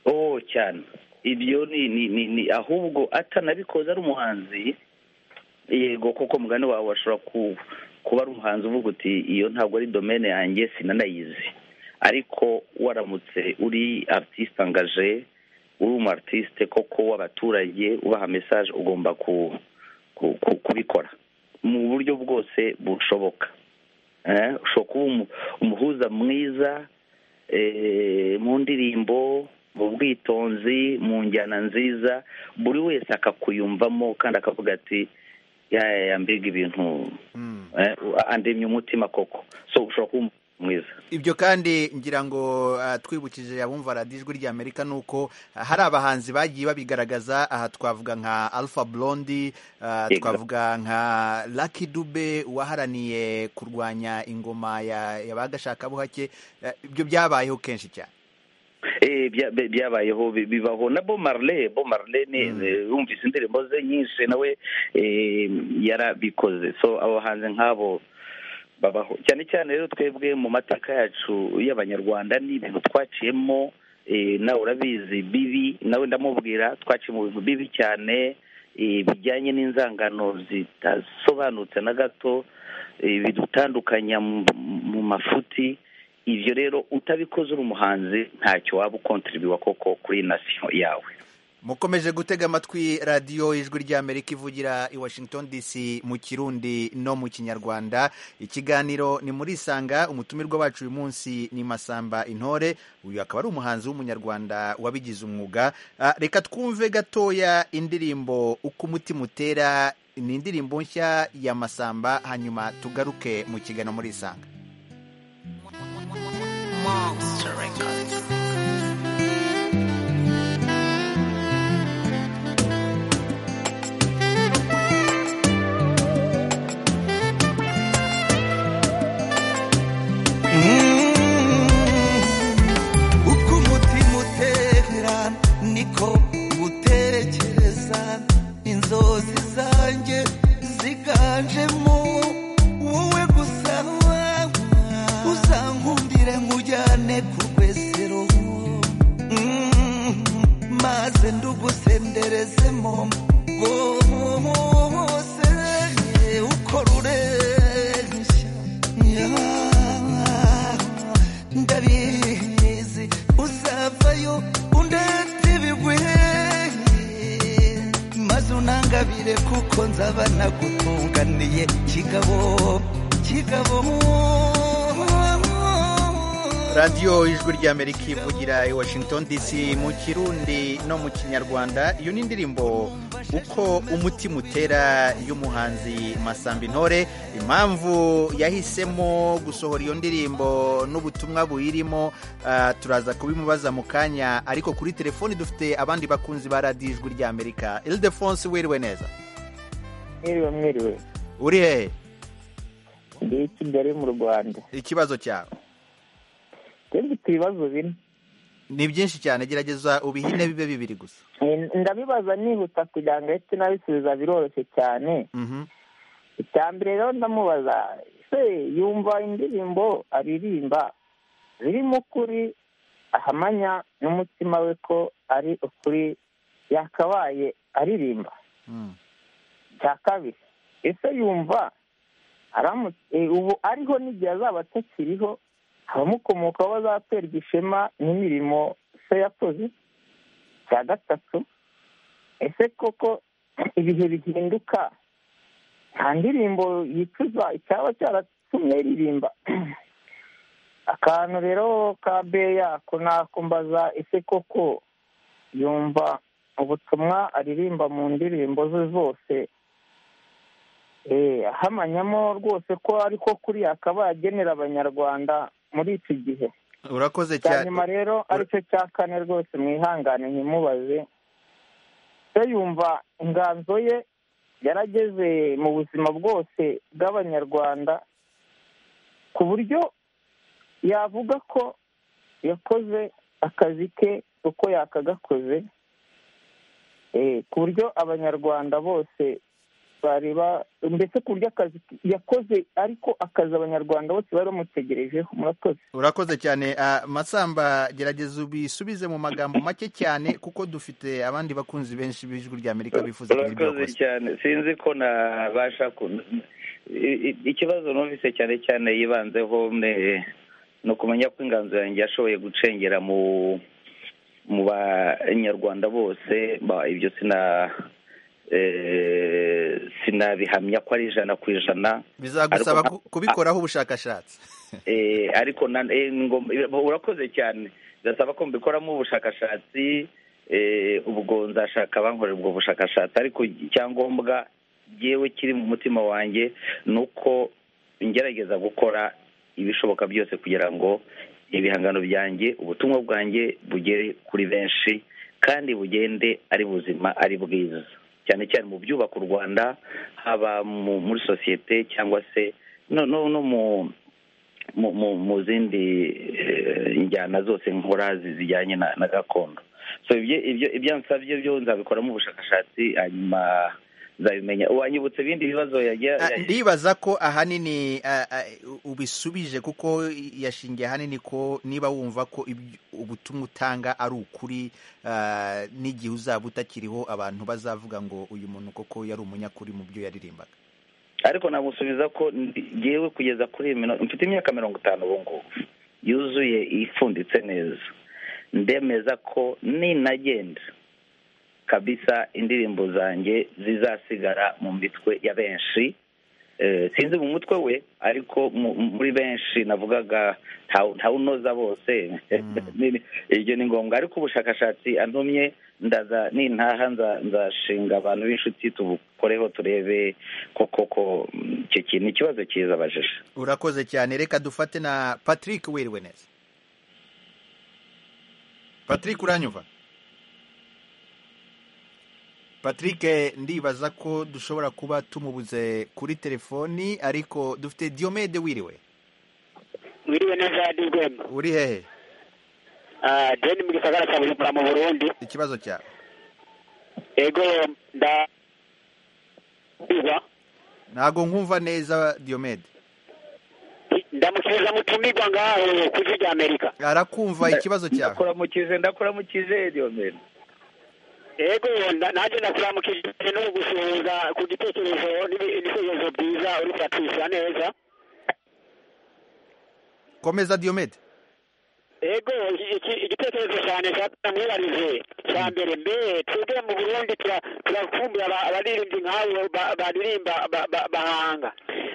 oh cyane ibyo ni ni ni, ni ahubwo atanabikoze ari umuhanzi yego koko mugani wawe washobora ku, kuba ari umuhanzi uvuga uti iyo ntabwo ari domene yanjye sinanayizi ariko waramutse uri artiste angaje uri umu artiste koko w'abaturage ubaha message ugomba ku, ku, ku, kubikora mu buryo bwose bushoboka eh, ushobora kuba umu- umuhuza mwiza eh, mu ndirimbo mu bwitonzi mu njyana nziza buri wese akakuyumvamo kandi akavuga ati "Ya- ya mbega ibintu eh, andemye umutima koko so ushobora kuba umuntu mwiza ibyo kandi ngira ngo ah, twibukije abumva radiyo ijwi ry'amerika ni uko ah, hari abahanzi bagiye babigaragaza aha twavuga nka alpha blondi ah, Yego. twavuga nka lucky dube waharaniye kurwanya ingoma ya ya ba gashakabuhake Ah, ibyo byabayeho kenshi cyane Eh, bya- bya- byabayeho bi- bibaho na bo marle bo marle ni eh, yumvise indirimbo ze nyinshi nawe eh, yarabikoze so abo bahanzi nk'abo babaho cyane cyane rero twebwe mu mateka yacu y'abanyarwanda ni ibintu twaciyemo eh, nawe urabizi bibi nawe ndamubwira twaciye mu bintu bibi cyane eh, bijyanye n'inzangano zidasobanutse na gato eh, bidutandukanya mu- mu mafuti ibyo rero utabikoze uri umuhanzi ntacyo waba ukontribiwa koko kuri nasiyo yawe mukomeje gutega amatwi radiyo ijwi ry'amerika ivugira i washington dc mu kirundi no mu kinyarwanda ikiganiro ni muri isanga umutumirwa wacu uyu munsi ni masamba intore uyu akaba ari umuhanzi w'umunyarwanda wabigize umwuga Ah, reka twumve gatoya indirimbo uko umutima utera ni indirimbo nshya ya masamba hanyuma tugaruke mu kiganiro muri isanga uko umutima utera niko mutekereza inzozi zanjye ziganjemo wowe gusa uzankundire nkujyane ku rwesero Mm, maze ndugusenderezemo bose uko rureshya Yeah ndabizi uzavayo undetse ibigwi maze unangabire kuko nzaba nagutunganiye kigabo kigabo radiyo ijwi ry'amerika ivugira i washington dc mu kirundi no mu kinyarwanda iyo ni indirimbo uko umutima utera y'umuhanzi masamba intore impamvu yahisemo gusohora iyo ndirimbo n'ubutumwa buyirimo ah, turaza kubimubaza mu kanya ariko kuri telefoni dufite abandi bakunzi ba radiyo ijwi ry'amerika ildefonse wiriwe neza mwiriwe mwiriwe uri hehe ndi i kigali mu rwanda ikibazo cyawe twebwe ibibazo bine ni byinshi cyane gerageza ubihine bibe bibiri gusa Eh, ndabibaza nihuta kugira ngo ahite nabisubiza biroroshye cyane Mhm. icya mbere rero ndamubaza se yumva indirimbo aririmba zirimo ukuri ahamanya n'umutima we ko ari ukuri yakabaye aririmba cya kabiri ese yumva aramutse ubu ariho n'igihe azaba atakiriho abamukomokaho bazaterwa ishema n'imirimo se yakoze cya gatatu ese koko ibihe bihinduka nta ndirimbo yicuza icyaba cyaratumye yiririmba akantu rero ka beya nakumbaza ese koko yumva ubutumwa aririmba mu ndirimbo ze zose ahamanyamo rwose ko ariko kuri akaba yagenera abanyarwanda muri iki gihe urakoze cya cyane nyuma rero aricyo cya kane rwose mwihangane ntimubaze se yumva inganzo ye yarageze mu buzima bwose bw'abanyarwanda ku buryo yavuga ko yakoze akazi ke uko yakagakoze eh, ku buryo abanyarwanda bose bareba mbese ku buryo akazi yakoze ariko akazi abanyarwanda bose bari bamutegerejeho murakoze urakoze cyane Ah, masamba gerageza ubisubize mu magambo make cyane kuko dufite abandi bakunzi benshi b'ijwi ry'amerika bifuza kugira ibyo urakoze bakoze cyane sinzi ko nabasha ku i- i- ikibazo numvise cyane cyane yibanzeho mwe- ni ukumenya ko inganzo yanjye yashoboye gucengera mu mu banyarwanda bose ba- ibyo sina eh, sinabihamya ko ari ijana ku ijana bizagusaba Ariko- ku- kubikoraho ubushakashatsi Eh, ariko na- eh, ngom- eh, urakoze cyane ndasaba ko mbikoramo ubushakashatsi eh, ubwo nzashaka abankorera ubwo bushakashatsi ariko icyangombwa yewe kiri mu mutima wanjye ni uko ngerageza gukora ibishoboka byose kugira ngo ibihangano byanjye ubutumwa bwanjye bugere kuri benshi kandi bugende ari buzima ari bwiza cyane cyane mu byubaka u rwanda haba mu- muri sosiyete cyangwa se no no no mu mu mu- mu zindi eh, njyana zose nkora zi- zijyanye na na gakondo so ibyo ibyo ibyo nsabye byo nzabikoramo ubushakashatsi hanyuma nzabimenya wanyibutse ibindi bibazo yajya Ah, yajya- ndibaza ko ahanini ah, ah, u- ubisubije kuko yashingiye ahanini ko niba wumva ko ibyo- ubutumwa utanga ari ukuri ah, n'igihe uzaba utakiriho abantu bazavuga ngo uyu muntu koko yari umunyakuri mu byo yaririmbaga ariko nagusubiza ko ndi- ngewe kugeza kuri iyi minota mfite imyaka mirongo itanu ubu ngubu yuzuye ifunditse neza ndemeza ko ninagenda kabisa indirimbo zanjye zizasigara mu mitwe ya benshi Eh, sinzi mu mutwe we ariko mu- mu- muri benshi navugaga ntawu- ntawunoza bose Ni- ibyo ni ngombwa ariko ubushakashatsi antumye ndaza nintaha nza- nzashinga abantu b'inshuti tubukoreho turebe koko ko mm, icyo kintu ni ikibazo cyiza abajije urakoze cyane reka dufate na patrick wiriwe neza patrick uranyumva patrick eh, ndibaza ko dushobora kuba tumubuze kuri telefoni ariko dufite diomede wiriwe wiriwe neza adi rwema uri hehe Ah, jeni mu gisagara cya bujumbura mu burundi ikibazo cyawe ego nda biba ntabwo nkumva neza diomede ndamukiza mutumirwa ngaho ku ijwi rya amerika arakumva ikibazo cyawe ndakuramukije ndakuramukije Diomede ego nda- nanjye ndakuramukije no gusuhuza ku gitekerezo n'ibi- n'ibitekerezo byiza uri kubacisha neza komeza diomede ego iki- igitekerezo cyane cyatuma mwibarize cya mbere mbe twebwe mu burundi tura- turakumbura aba- abaririmbyi nk'abo ba- baririmba ba- ba- bahanga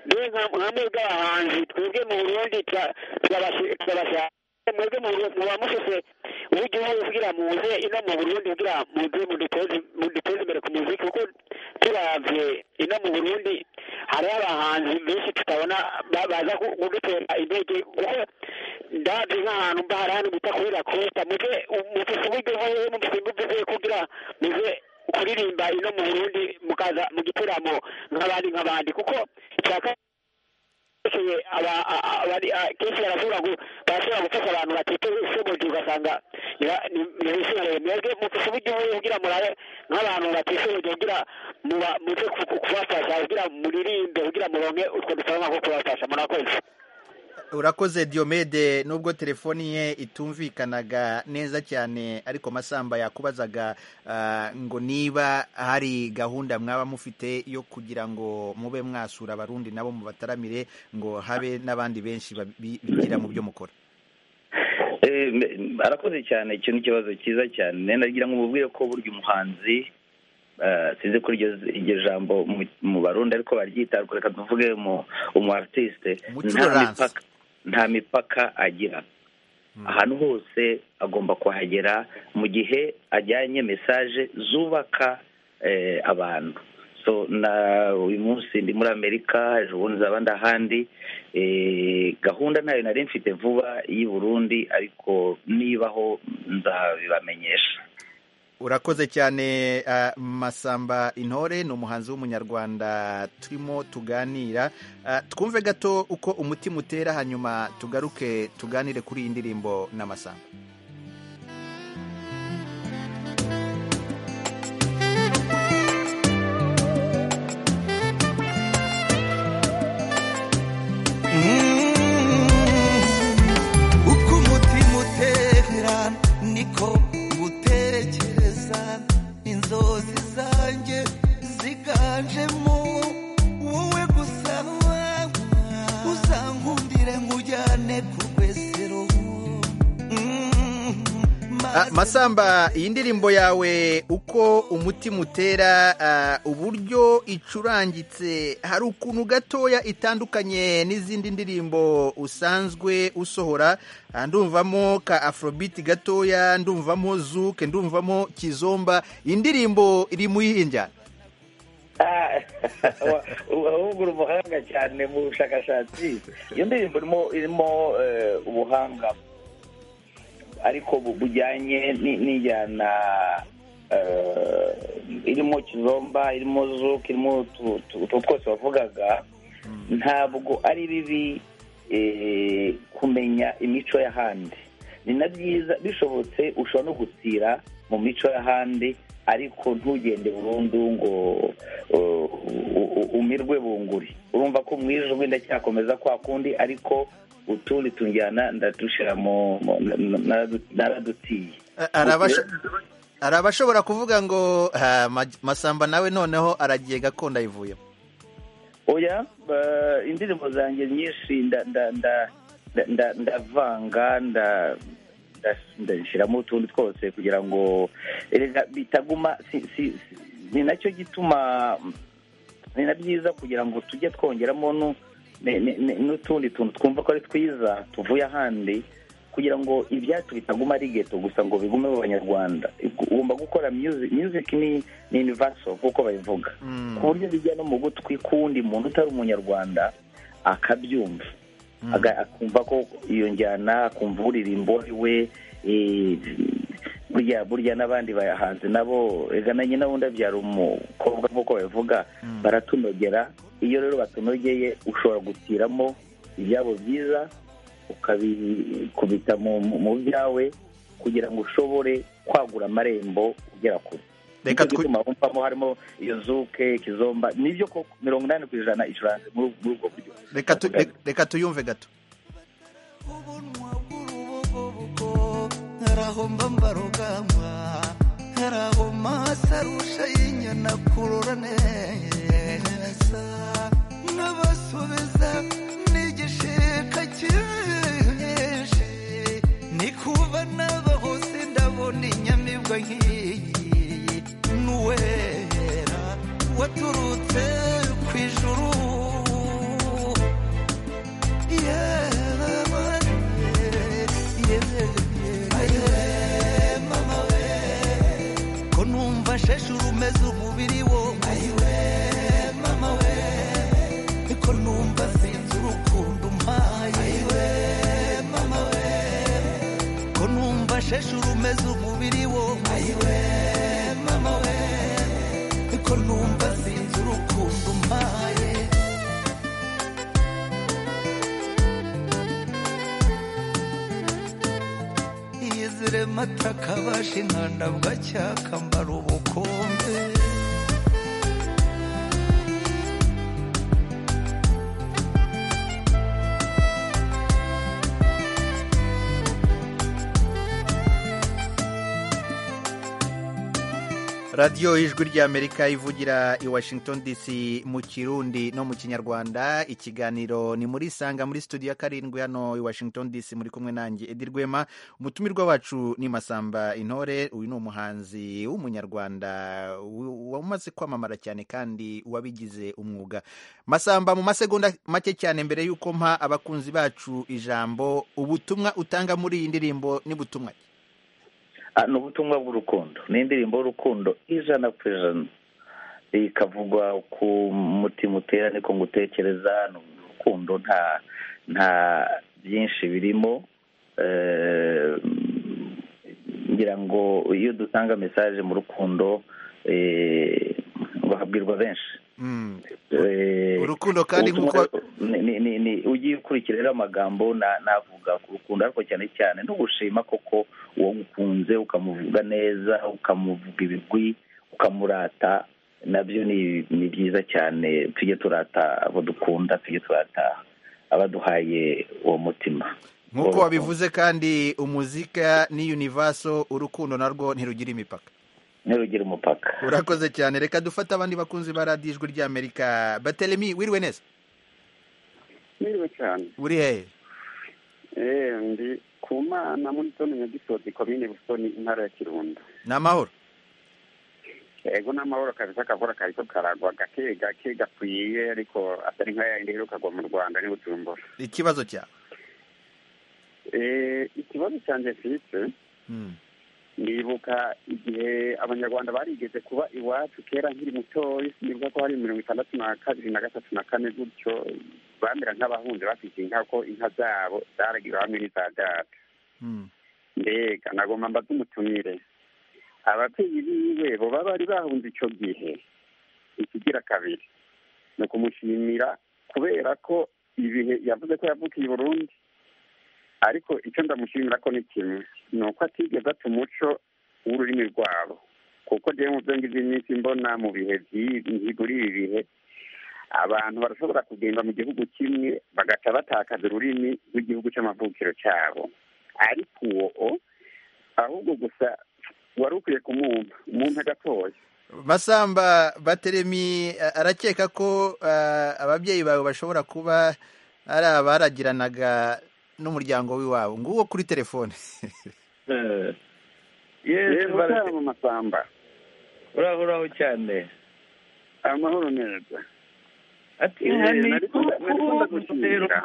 mbe nka- nka mwebwe abahanzi twebwe mu burundi tura- turabashi- turabashaka mwebwe mu Burundi- muba mushise w'igihugu kugira muze ino mu burundi kugira muze muduteze muduteze imbere ku muziki kuko turavye ino mu burundi hariho abahanzi benshi tutabona ba- baza ku- kudutera intege kuko ndazi nk'ahantu mba hari hano bita kuri rakosita muze mufise uburyo hoho mufise uburyo kugira muze kuririmba ino mu burundi mukaza mu gitaramo nk'abandi nk'abandi kuko cyaka bakeye aba- a- a- abari- a- kenshi barashobora gu- barashobora gufasha abantu batite ushoboje ugasanga ntibishimire mwebwe mufashe uburyo ugira murabe nk'abantu batishoboye kugira muba muze ku- kubafasha kugira muririmbe kugira muronke utwo dusoroma ko kubafasha murakoze urakoze Diomede nubwo telefoni ye itumvikanaga neza cyane ariko masamba yakubazaga ah, ngo niba hari gahunda mwaba mufite yo kugira ngo mube mwasura abarundi nabo mubataramire ngo habe n'abandi benshi babi- bigira mu byo mukora Eh, me- arakoze cyane icyo ni ikibazo cyiza cyane nagira nagira ngo mubwire ko burya umuhanzi eh, sinzi ko iryo iryo jambo mu- mu barundi ariko baryita ariko reka tuvuge mu umu artiste nta Umucurance. mipaka nta mipaka agira ahantu hose agomba kuhagera mu gihe ajyanye mesaje zubaka eh, abantu so na uyu munsi ndi muri amerika ejo bundi nzaba ndi ahandi Eh, gahunda nayo nari mfite vuba y'i burundi ariko nibaho nzabibamenyesha urakoze cyane ah, masamba intore ni umuhanzi w'umunyarwanda turimo tuganira Ah, twumve gato uko umutima utera hanyuma tugaruke tuganire kuri iyi ndirimbo na masamba uko umutima utera niko ngutekereza inzozi zanjye ziganjemo wowe gusa uzankundire nkujyane ku rwesero Ah, Masamba iyi ndirimbo yawe uko umutima utera ah, uburyo icurangitse hari ukuntu gatoya itandukanye n'izindi ndirimbo usanzwe usohora Ah, ndumvamo ka afrobeat gatoya ndumvamo zuke ndumvamo kizomba iyi ndirimbo iri mu yihe njyana ahubwo uri umuhanga cyane mu bushakashatsi iyo ndirimbo irimo irimo eh, ubuhanga ariko bu- bujyanye ni- n'injyana eh, irimo kizomba irimo zuka irimo utu- utu utu twose wavugaga ntabwo ari bibi eh, kumenya imico y'ahandi ni na byiza bishobotse ushobora no gutira mu mico y'ahandi ariko ntugende burundu ngo uh, u- u- umirwe bunguri urumva ko mu ijwi ndacyakomeza kwa kundi ariko utundi tunjyana ndadushira mu mu- na- na- naradutiye Ah, hari abasho- hari abashobora kuvuga ngo ah, Ma- masamba nawe noneho aragiye gakondo ayivuyemo oya eh, indirimbo zanjye nyinshi nda- nda- nda- nda- nda- ndavanga nda- nda- ndashyiramo utundi twose kugira ngo erega bitaguma si- si- si- ni nacyo gituma mm, ni na byiza kugira ngo tujye twongeramo nu- ne- ne- ne- n'utundi tuntu twumva ko ari twiza tuvuye ahandi kugira ngo ibyacu bitaguma ari geto gusa ngo bigume mu banyarwanda ugomba gukora music music ni ni universal nk'uko babivuga ku buryo bijya no mu gutwi k'uwundi muntu utari umunyarwanda akabyumva Aga- akumva ko iyo njyana akumva uririmbo ari we eh, burya burya n'abandi bayahanze nabo reka nanjye nabo ndabyara umukobwa nk'uko babivuga baratunogera iyo rero batunogeye ushobora gutiramo ibyabo byiza ukabikubita mu mu- mu byawe kugira ngo ushobore kwagura amarembo ugera kure Reka reka twi- twituma wumvamo harimo iyo zuke kizomba nibyo koko mirongo inani ku ijana icuranze muri muri ubwo buryo reka tu- re- reka tuyumve gato harahomba mbarugamba harahoma sarusha y'inyana kurorane neza n'abasubiza n'igishika cyinshi nikuba n'aba hose ndabona inyamibwa nk'iyi n'uwera waturutse ku ijuru yewe yewe yewe mama we ko numva sheshuru umeze umubiri wose ayiwe mama we ko numva sinzi urukundo umpaye ayiwe mama we ko numva sheshuru umeze umubiri wose ayiwe mama we ko numva sinzi urukundo umpaye yizire Mvugire mata kabasha inkanda bwacyaka mbara ubukombe radiyo ijwi ry'amerika ivugira i washington dc mu kirundi no mu kinyarwanda ikiganiro ni muri sanga muri studio ya karindwi hano i washington dc muri kumwe nanjye edi rwema umutumirwa wacu ni masamba intore uyu ni umuhanzi w'umunyarwanda w- wamaze kwamamara cyane kandi wabigize umwuga masamba mu masegonda make cyane mbere y'uko mpa abakunzi bacu ijambo ubutumwa utanga muri iyi ndirimbo ni butumwa ki? Ah, ni ubutumwa bw'urukundo ni indirimbo y'urukundo ijana ku ijana ikavugwa ku mutima utera niko ngutekereza ni urukundo nta nta byinshi birimo Eh, ngira ngo iyo dutanga mesaje mu rukundo eh, bahabwirwa benshi Mm. Eh, urukundo kandi ubutumwa nk'uko ni- ni- ni- ni- ugiye ukurikira rero amagambo na- navuga ku rukundo ariko cyane cyane ntugushima koko uwo ukunze ukamuvuga neza ukamuvuga ibigwi ukamurata nabyo ni ni byiza cyane tujye turata abo dukunda tujye turata abaduhaye uwo mutima nk'uko Urukundo. wabivuze kandi umuzika ni univaso urukundo narwo ntirugira imipaka ntirugire umupaka urakoze cyane reka dufate abandi bakunzi ba radiyo ijwi ry'amerika batelemi wiriwe neza niriwe cyane uri hehe eee ndi ku mana muri zone nyagisozi komine busoni intara ya kirundo ni amahoro ego n'amahoro kabisa akavura kariko karagwa gake gake gakwiye ariko atari nka yayindi iheruka kugwa mu rwanda ni bujumbura ikibazo cyawe Eh, ikibazo cyanjye mfite Mm. ndibuka igihe abanyarwanda barigeze kuba iwacu kera nkiri mutoyi ndibuka ko hari mirongo itandatu na kabiri na gatatu na kane gutyo bamera nk'abahunze bafite inka ko inka zabo zaragira hamwe n'iza data Mm. mbega nagomba mbaze umutumire ababyeyi biwe bo baba bari bahunze icyo gihe ikigira kabiri ni ukumushimira kubera ko ibihe yavuze ko yavukiye i burundi ariko icyo ndamushimira ko ni kimwe ni uko atigeze ata umuco w'ururimi rwabo kuko njyewe mu byo ngibyo iminsi mbona mu bihe by'ibihiguri ibi bihe abantu barashobora kugenda mu gihugu kimwe bagaca batakaza ururimi rw'igihugu cy'amavukiro cyabo ariko uwo ahubwo gusa wari ukwiye kumwumva umuntu agatoya masamba bateremi a- arakeka ko ah, ababyeyi bawe bashobora kuba ari abaragiranaga n'umuryango w'iwabo nguwo kuri telefone Eh, yes, rero bara- cyaba mu masamba uraho uraho cyane amahoro neza ati Eh, inka ni nari kunda- nari kunda gushimira.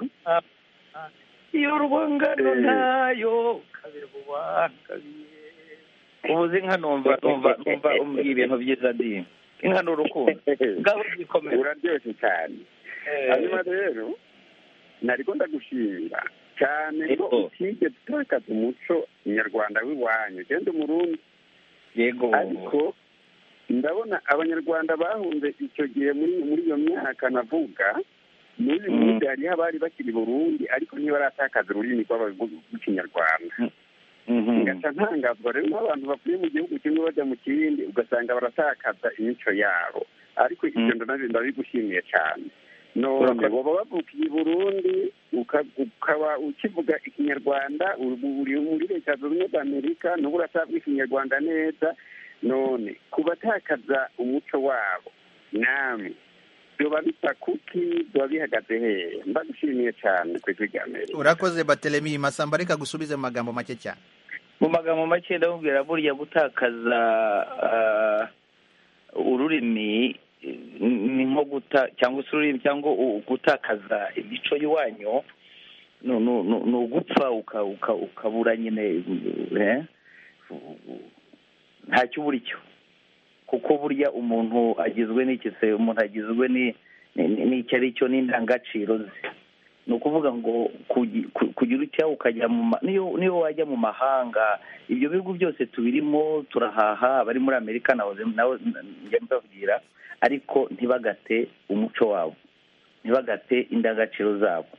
iyo rwangano Eh. ntayo kabiri bubana kabiri ubuze inka numva numva numva umbwira ibintu byiza ndi inka ni urukundo ngabo gikomera uraryoshye cyane hanyuma rero nari kunda gushimira cyane ko Yego. utigeze utakaza umuco nyarwanda w'iwanyu genda umurundi yego ariko ndabona abanyarwanda bahunze icyo gihe muri muri iyo myaka navuga muri uyu Mm. munsi hariho abari bakiri i burundi ariko ntibaratakaza ururimi rw'aba- rw'ikinyarwanda Mhm. ngaca ntangazwa rero n'abantu bavuye mu gihugu kimwe bajya mu kindi ugasanga baratakaza imico yabo ariko ibyo Mm. ndanabyo ndabigushimiye cyane none Urakoze. baba bavukiye i burundi uka- ukaba ukivuga ikinyarwanda uri uri muri leta zunze za amerika n'ubu uratavuga ikinyarwanda neza none kubatakaza umuco wabo namwe byoba bisa kuki biba bihagaze hehe mbagushimiye cyane ku ijwi rya amerika urakoze bateremi masamba reka gusubize mu magambo make cyane mu magambo make ndamubwira burya gutakaza ah, ururimi eh, ni nko guta cyangwa se ururimi cyangwa u- gutakaza imico y'iwanyu ni- ni- ni- ni ugupfa uka- uka- ukabura nyine eh, ntacyo ubura icyo kuko burya umuntu agizwe n'iki se umuntu agizwe ni- ni- ni- n'icyo ari cyo n'indangagaciro ze ni ukuvuga ngo kugi- ku- kugira icyaha ukajya mu ma- niyo niyo wajya mu mahanga ibyo bihugu byose tubirimo turahaha abari muri amerika nawe nawe njya mbabwira ariko ntibagate umuco wabo ntibagate indangagaciro zabo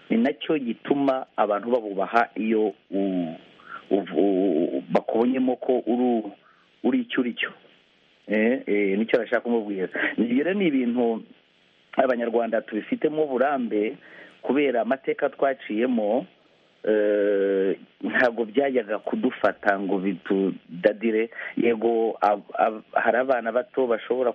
ni nacyo gituma abantu babubaha iyo u- bakubonyemo ko uri icyo uri cyo nicyo bashaka kumubwira ibyo rero ni ibintu abanyarwanda tubifitemo uburambe kubera amateka twaciyemo ntabwo byajyaga kudufata ngo bitudadire yego hari abana bato bashobora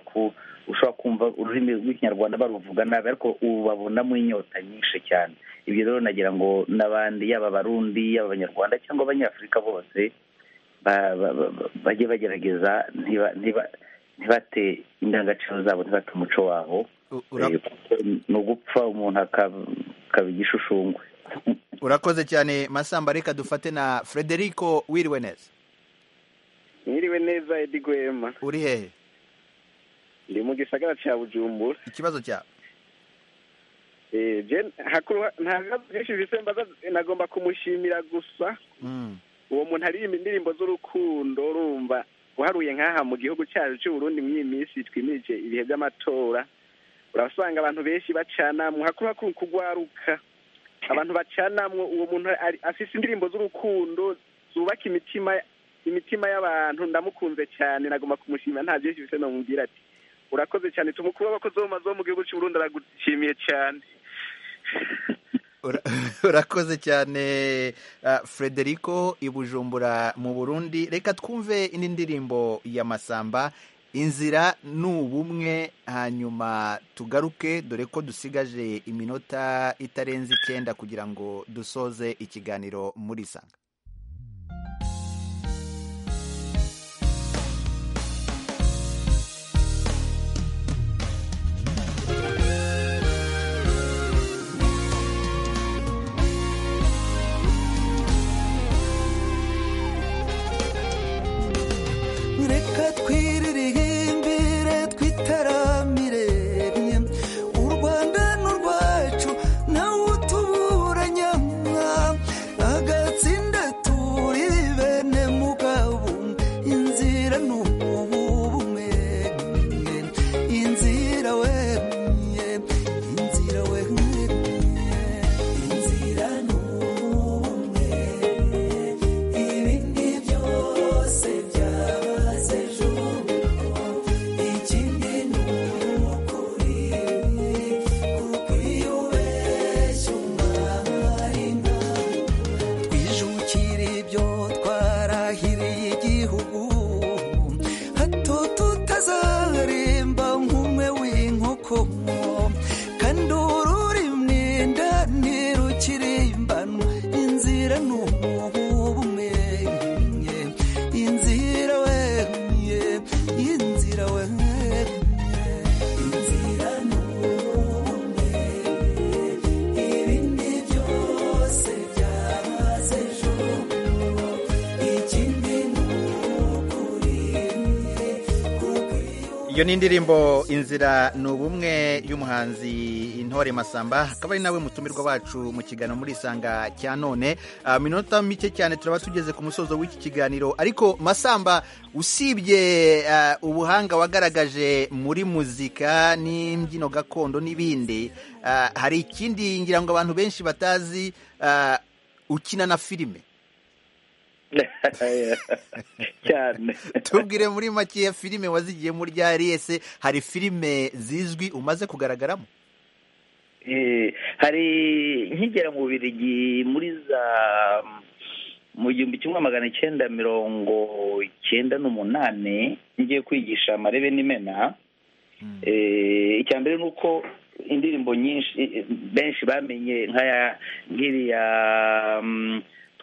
ushobora kumva ururimi rw'ikinyarwanda baruvuga nabi ariko ubu babonamo inyota nyinshi cyane ibyo rero nagira ngo n'abandi yaba abarundi yaba abanyarwanda cyangwa abanyafurika bose bajye bagerageza ntibate indangagaciro zabo ntibate umuco wabo ni ugupfa umuntu akaba igishushumbwe urakoze cyane masamba reka dufate na frederico wiriwe neza mwiriwe neza edi gwema uri hehe ndi mu gisagara cya bujumbura ikibazo cyawe ntabwo byinshi bisemba nagomba kumushimira gusa uwo muntu aririmba indirimbo z'urukundo urumva uharuye nk'aha mu gihugu cyacu cy'uburundi muri iyi minsi twimirije ibihe by'amatora urasanga abantu benshi bacanamwo hakuru hakuru kugwaruka abantu bacanamwo uwo muntu afite indirimbo z'urukundo zubaka imitima imitima y'abantu ndamukunze cyane nagomba kumushimira nta byinshi bise namubwira ati urakoze cyane tumukuru w'abakozi bo mu gihugu cy'uburundi aragushimiye cyane urakoze cyane frederico ibujumbura mu burundi reka twumve indi ndirimbo ya masamba inzira ni ubumwe hanyuma tugaruke dore ko dusigaje iminota itarenze icyenda kugira ngo dusoze ikiganiro muri sanga iyo ni indirimbo inzira ni ubumwe y'umuhanzi intore masamba akaba ari nawe mutumirwa wacu mu kiganiro muri isanga cya none minota mike cyane turaba tugeze ku musozo w'iki kiganiro ariko masamba usibye ubuhanga wagaragaje muri muzika n'imbyino gakondo n'ibindi hari ikindi ngira ngo abantu benshi batazi ukina na filime cyane tubwire muri makeya filime wazigiye muri rya riyese hari filime zizwi umaze kugaragaramo hari nkigera mu birigi muri za mu gihumbi kimwe magana icyenda mirongo icyenda n'umunani ngiye kwigisha amarebe n'imena icya mbere ni uko indirimbo nyinshi benshi bamenye nk'iriya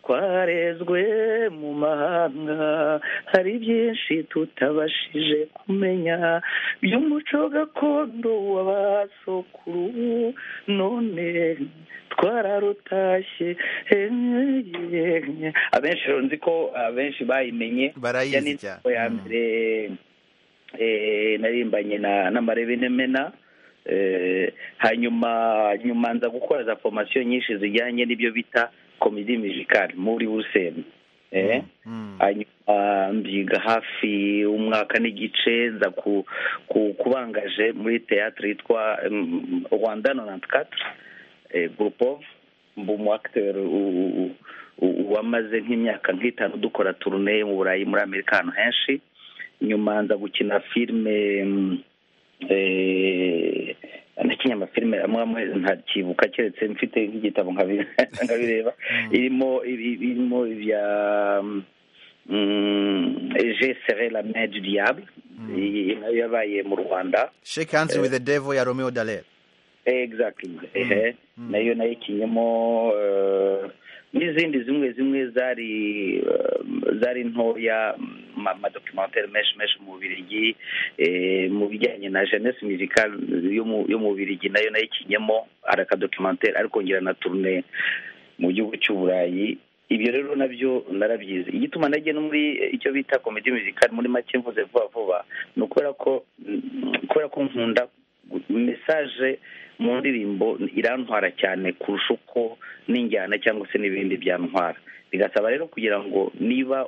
twarezwe mu mahanga hari byinshi tutabashije kumenya by'umuco gakondo w'abasokuru none twararutashye abenshi nzi ko abenshi bayimenye barayizi cyane ya mbere narimbanye n'amarebe n'imena hanyuma nyuma nza gukora za formasiyo nyinshi zijyanye n'ibyo bita komedi mizikari muri buruseli hanyuma mbyiga hafi umwaka n'igice nza kubangaje muri teatire yitwa rwanda norantikatire gurupovu mba umu akiteri wamaze nk'imyaka nk'itanu dukora turune mu burayi muri amerika ahantu henshi nyuma nza gukina filime nakinnye amafilime amwe amwe ntakibuka keretse mfite nk'igitabo nkabireba irimo irimo ibya je sere la main du diable nayo yabaye mu rwanda shake hands with the devil ya romeo dallaire exactly ehe nayo nayikinyemo n'izindi zimwe zimwe zari zari ntoya amadokimantari menshi menshi mu bubirigi mu bijyanye na jeunesse musicale yo mu bubirigi nayo nayikinyemo hari akadokimantari ariko ngira na turune mu gihugu cy'uburayi ibyo rero nabyo narabyize igituma nagiye no muri icyo bita komedi musicale muri make mvuze vuba vuba ni ukubera ko kubera ko nkunda mesaje mu ndirimbo irantwara cyane kurusha uko n'injyana cyangwa se n'ibindi byantwara bigasaba rero kugira ngo niba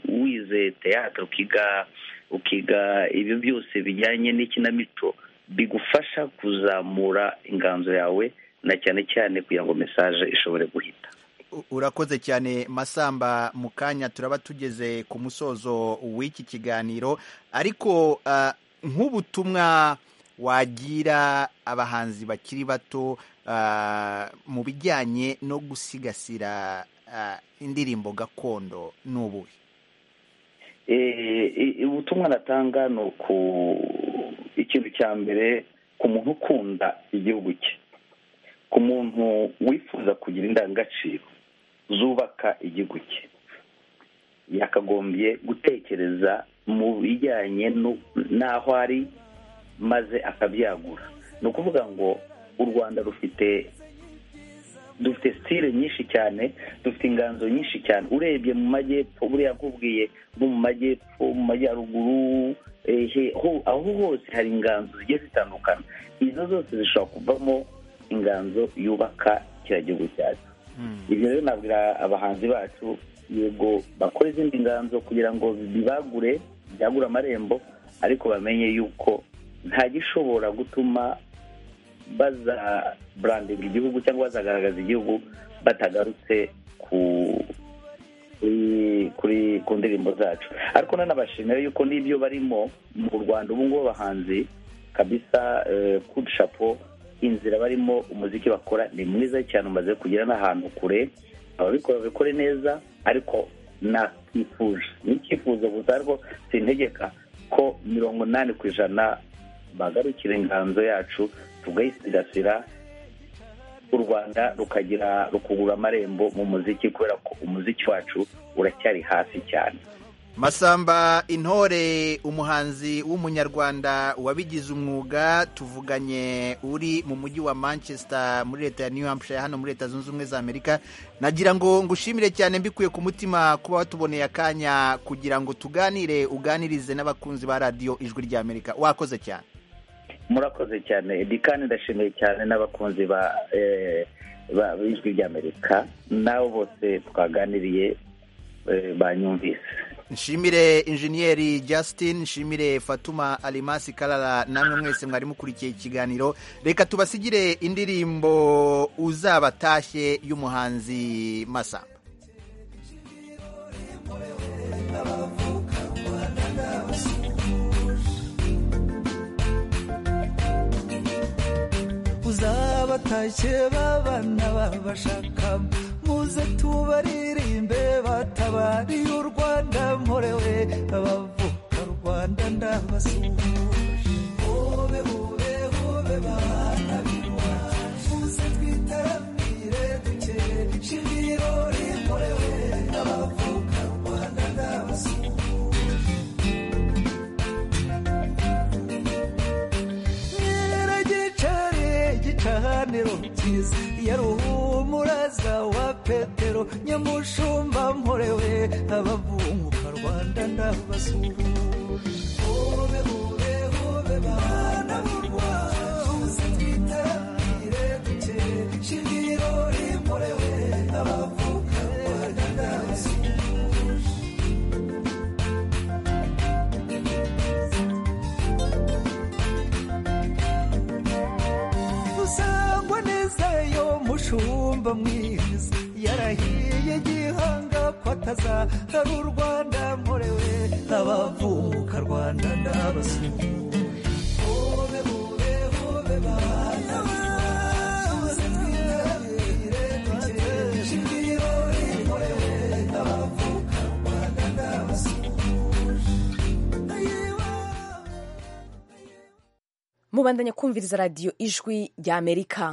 wize teyatere ukiga ukiga ibyo byose bijyanye n'ikinamico bigufasha kuzamura inganzo yawe na cyane cyane kugira ngo mesaje ishobore guhita urakoze cyane masamba mu kanya turaba tugeze ku musozo w'iki kiganiro ariko nk'ubutumwa wagira abahanzi bakiri bato mu bijyanye no gusigasira indirimbo gakondo ni ubuhe ubutumwa natanga ni uku ikintu cya mbere ku muntu ukunda igihugu cye ku muntu wifuza kugira indangagaciro zubaka igihugu cye yakagombye gutekereza mu bijyanye n'aho ari maze akabyagura ni ukuvuga ngo u rwanda rufite dufite sitire nyinshi cyane dufite inganzo nyinshi cyane urebye mu majyepfo buriya nkubwiye nko mu majyepfo mu majyaruguru aho hose hari inganzo zigiye zitandukana izo zose zishobora kuvamo inganzo yubaka kiriya gihugu cyacu ibyo rero nabwira abahanzi bacu yego bakora izindi nganzo kugira ngo bibagure byagure amarembo ariko bamenye yuko nta gishobora gutuma bazaburandinga igihugu cyangwa bazagaragaza igihugu batagarutse ku ndirimbo zacu ariko nanabashimira yuko n'ibyo barimo mu rwanda ubu ngubu abahanzi kabisa kudushapo inzira barimo umuziki bakora ni mwiza cyane umaze kugera n'ahantu kure ababikora babikore neza ariko nakifuje ni icyifuzo gusa ariko sintegeka ko mirongo inani ku ijana bagarukira inganzo yacu tugayisigasira u rwanda rukagira rukugura amarembo mu muziki kubera ko umuziki wacu uracyari hasi cyane masamba intore umuhanzi w'umunyarwanda wabigize umwuga tuvuganye uri mu mujyi wa manchester muri leta ya new hampshire hano muri leta zunze ubumwe za amerika nagira ngo ngushimire cyane mbikuye ku mutima kuba watuboneye akanya kugira ngo tuganire uganirize n'abakunzi ba radiyo ijwi rya amerika wakoze cyane murakoze cyane kandi ndashimiye cyane n'abakunzi ba ijwi rya amerika nabo bose twaganiriye banyumvise nshimire injeniyeri Justin nshimire fatuma alimasi karara namwe mwese mwari mukurikiye ikiganiro reka tubasigire indirimbo uzabatashye y'umuhanzi masamba uzabatashye babana babashaka muze tubaririmbe batabariye u rwanda murewe abavuka rwanda ndabasuhuje hobe hobe hobe bana b'iwacu muze twitaramire dukeye shingirori murewe abavuka rwanda ndabasuhuje nyiragicare gicaniro cyiza yaruhuye umuraza wa petero nyamushumba mporewe abavunguka rwanda ndabasuhuje hobe hobe hobe bana b'u rwanda twitaramire duke shingiro rimporewe abavuka rwanda ndabasuhuje dusangwa neza yo mushumba mba mwize yarahiye gihanga ko atazahara u rwanda mporewe abavuka rwanda n'abasura hobe hobe hobe bana mubandanya kumviriza radiyo ijwi ry'amerika